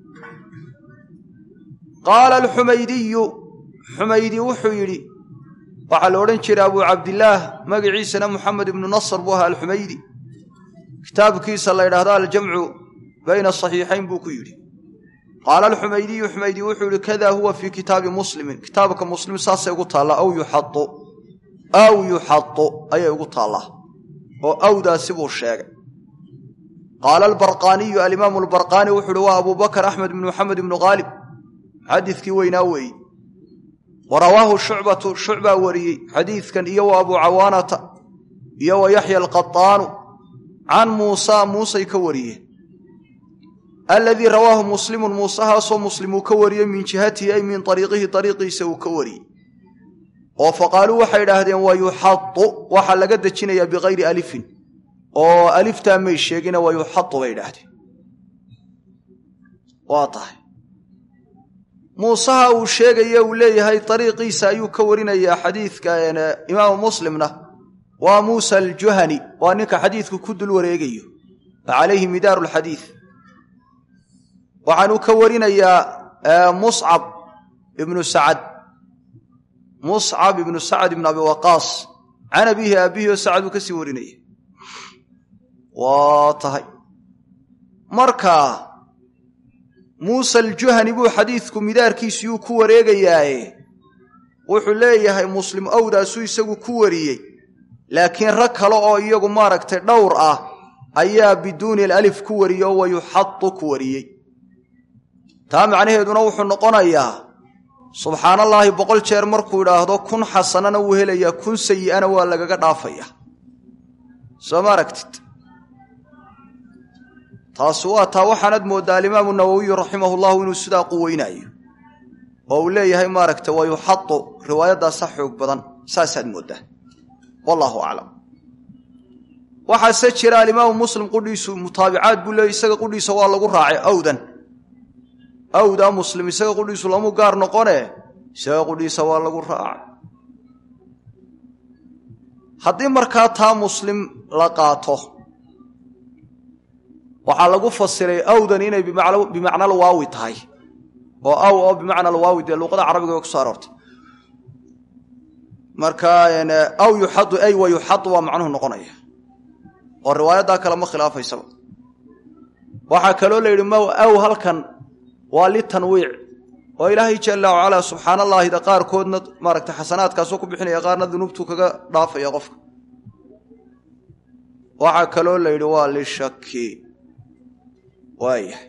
qaala alxumaydiyu xumaydi wuxuu yidhi waxaa la odhan jiray abuu cabdillaah magaciisana moxamed ibnu nasr buu ahaa alxumaydi kitaabkiisa la ydhahdo aljamcu bayna saxiixayn buu ku yidhi qaala alxumaydiyu xumaydi wuxuu yihi kada huwa fii kitaabi muslimin kitaabka muslim saasay ugu taallaa aw yuxadu aw yuxadu ayay ugu taallaa oo awdaasi buu sheegay qaala albarqaaniyu alimaamu albarqaani wuxuu uhi waa abuu bakr axmed ibnu moxamed ibnu haalib xadiidkii weynaa weeye wa rawaahu shucbatu shucbaa wariyey xadiidkan iyo wa abuu cawaanata iyo wa yaxya alqataanu can muusa muusay ka wariyeen aladii rawaahu muslimun muusahaasoo muslim uu ka wariyey min jihatihi ay min ariiqihi ariiqiisa uu ka wariyey oo faqaaluu waxay idhaahdeen wa yuxadu waxaa laga dejinayaa bikayri alifin oo aliftaa may sheegina wa yuxadu bay idhaahdeen waa tahay muusaha uu sheegaya uu leeyahay ariiqiisa ayuu ka warinayaa xadiidka imaamu muslimna waa muusa aljuhani waa ninka xadiidku ku dul wareegayo calayhi midaaru lxadiid waxaanuu ka warinayaa muscab ibnu sacad muscab ibnu sacad ibnu abi waqaas can abiihi aabihi oo sacad uu ka sii warinaya waa tahay marka muuse aljuhani buu xadiidku midaarkiisiyuu ku wareegayaaye wuxuu leeyahay muslim owdaasuu isagu ku wariyey laakiin rag kale oo iyagu maaragtay dhowr ah ayaa biduuni alif ku wariyey oo wayuxadu ku wariyey taa macnaheeduna wuxuu noqonayaa subxaan allaahi boqol jeer markuu idhaahdo kun xasanana wuu helayaa kun sayi'ana waa lagaga dhaafaya soo ma aragtid taasi waa taa waxaanad mooddaa alimaamu nawowiyu raximahu llahu inuu sidaa quweynaayo oo uu leeyahay maaragta wa yuxadu riwaayaddaasa xoog badan saasaad mooddaa wallaahu aclam waxaase jira alimaamu muslim qudhiisu mutaabicaad buu leeyay isaga qudhiisa waa lagu raacay awdan awdaa muslim isaga qudhiisu lamu gaar noqone isaga qudhiisa waa lagu raacay haddii markaa taa muslim la qaato waxaa lagu fasiray awdan inay bimacna alwaawi tahay oo aw oo bimacna alwaawi dee luuqada carabiga way ku soo aroortay marka aw yuxadu ay wa yuxadu waa macnuhu noqonaya oo riwaayaddaa kale ma khilaafaysaba waxaa kaloo la yidhi mow aw halkan waa litanwiic oo ilaahay jalla wacalaa subxaan allaahida qaarkoodna maaragtay xasanaadkaasoo ku bixinaya qaarna dunuubtuu kaga dhaafaya qofka waxaa kaloo la yidhi waa lishaki waayahay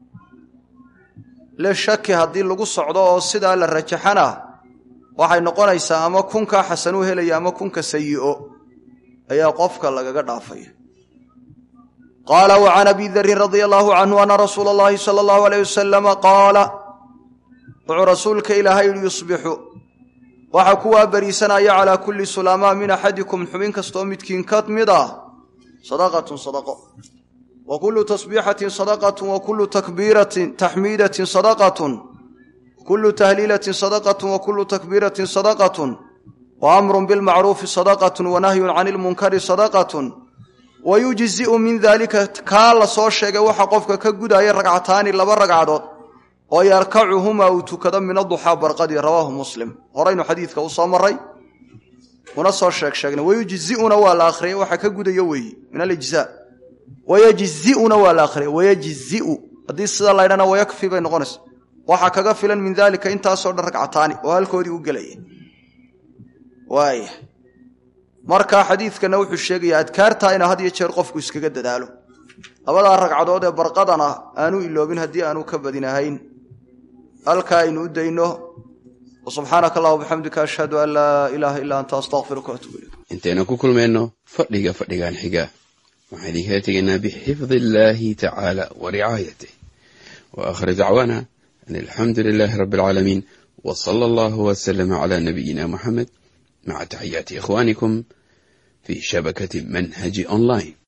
lishaki haddii lagu socdo oo sidaa la rajaxana waxay noqonaysaa ama kunkaa xasanuu helaya ama kunka sayi'o ayaa qofka lagaga dhaafaya qaala wa can abi darin radia allaahu canhu ana rasuula allahi sala allahu alayh wasalama qaala wuxuu rasuulka ilaahay yihi yusbixu waxaa kuwaa bariisanaya calaa kulli sulaamaa min axadikum xubin kastoo midkiin ka mid ah sadaqatun sadaqo wa kullu tasbiixatin sadaqatun wa kullu takbiiratin taxmiidatin sadaqatun kullu tahliilatin sadaqatun wa kullu takbiiratin sadaqatun wa amrun bilmacruufi sadaqatun wa nahyun cani ilmunkari sadaqatun wa yujzi'u min daalika kaa la soo sheegay waxa qofka ka gudaya ragcataani laba ragcadood oo yarkacuhumaa uu tukado min aduxaa barqadii rawaahu muslim horaynu xadiidka u soo maray una soo sheeg sheegnay wayujzi'una waa la akhriyay waxa ka gudayo weeye min alijzaa wayajzi'una waa la akhriyay wayajzi'u haddii sidaa laydhana wayakfi bay noqonaysa waxaa kaga filan min daalika intaasoo dhan ragcataani oo halkoodii u gelaya waaya markaa xadiidkana wuxuu sheegayaa adkaartaa ina had iyo jeer qofku iskaga dadaalo labadaa ragcadood ee barqadana aanu iloobin haddii aanu ka badinahayn halkaa aynu u dayno subxaanaka allah bixamdika ashhadu an laa ilaaha illaa anta astaqfiruka waatubu ilayk intaynu ku kulmayno fadhiga fadhigan xiga waxaan idinkala tegaynaa bixifdi illaahi tacaala wa ricaayatih wa aakhir dacwaana an alxamdu lilaahi rabbi alcaalamiin وصلى الله وسلم على نبينا محمد مع تحيات إخوانكم في شبكة منهج أونلاين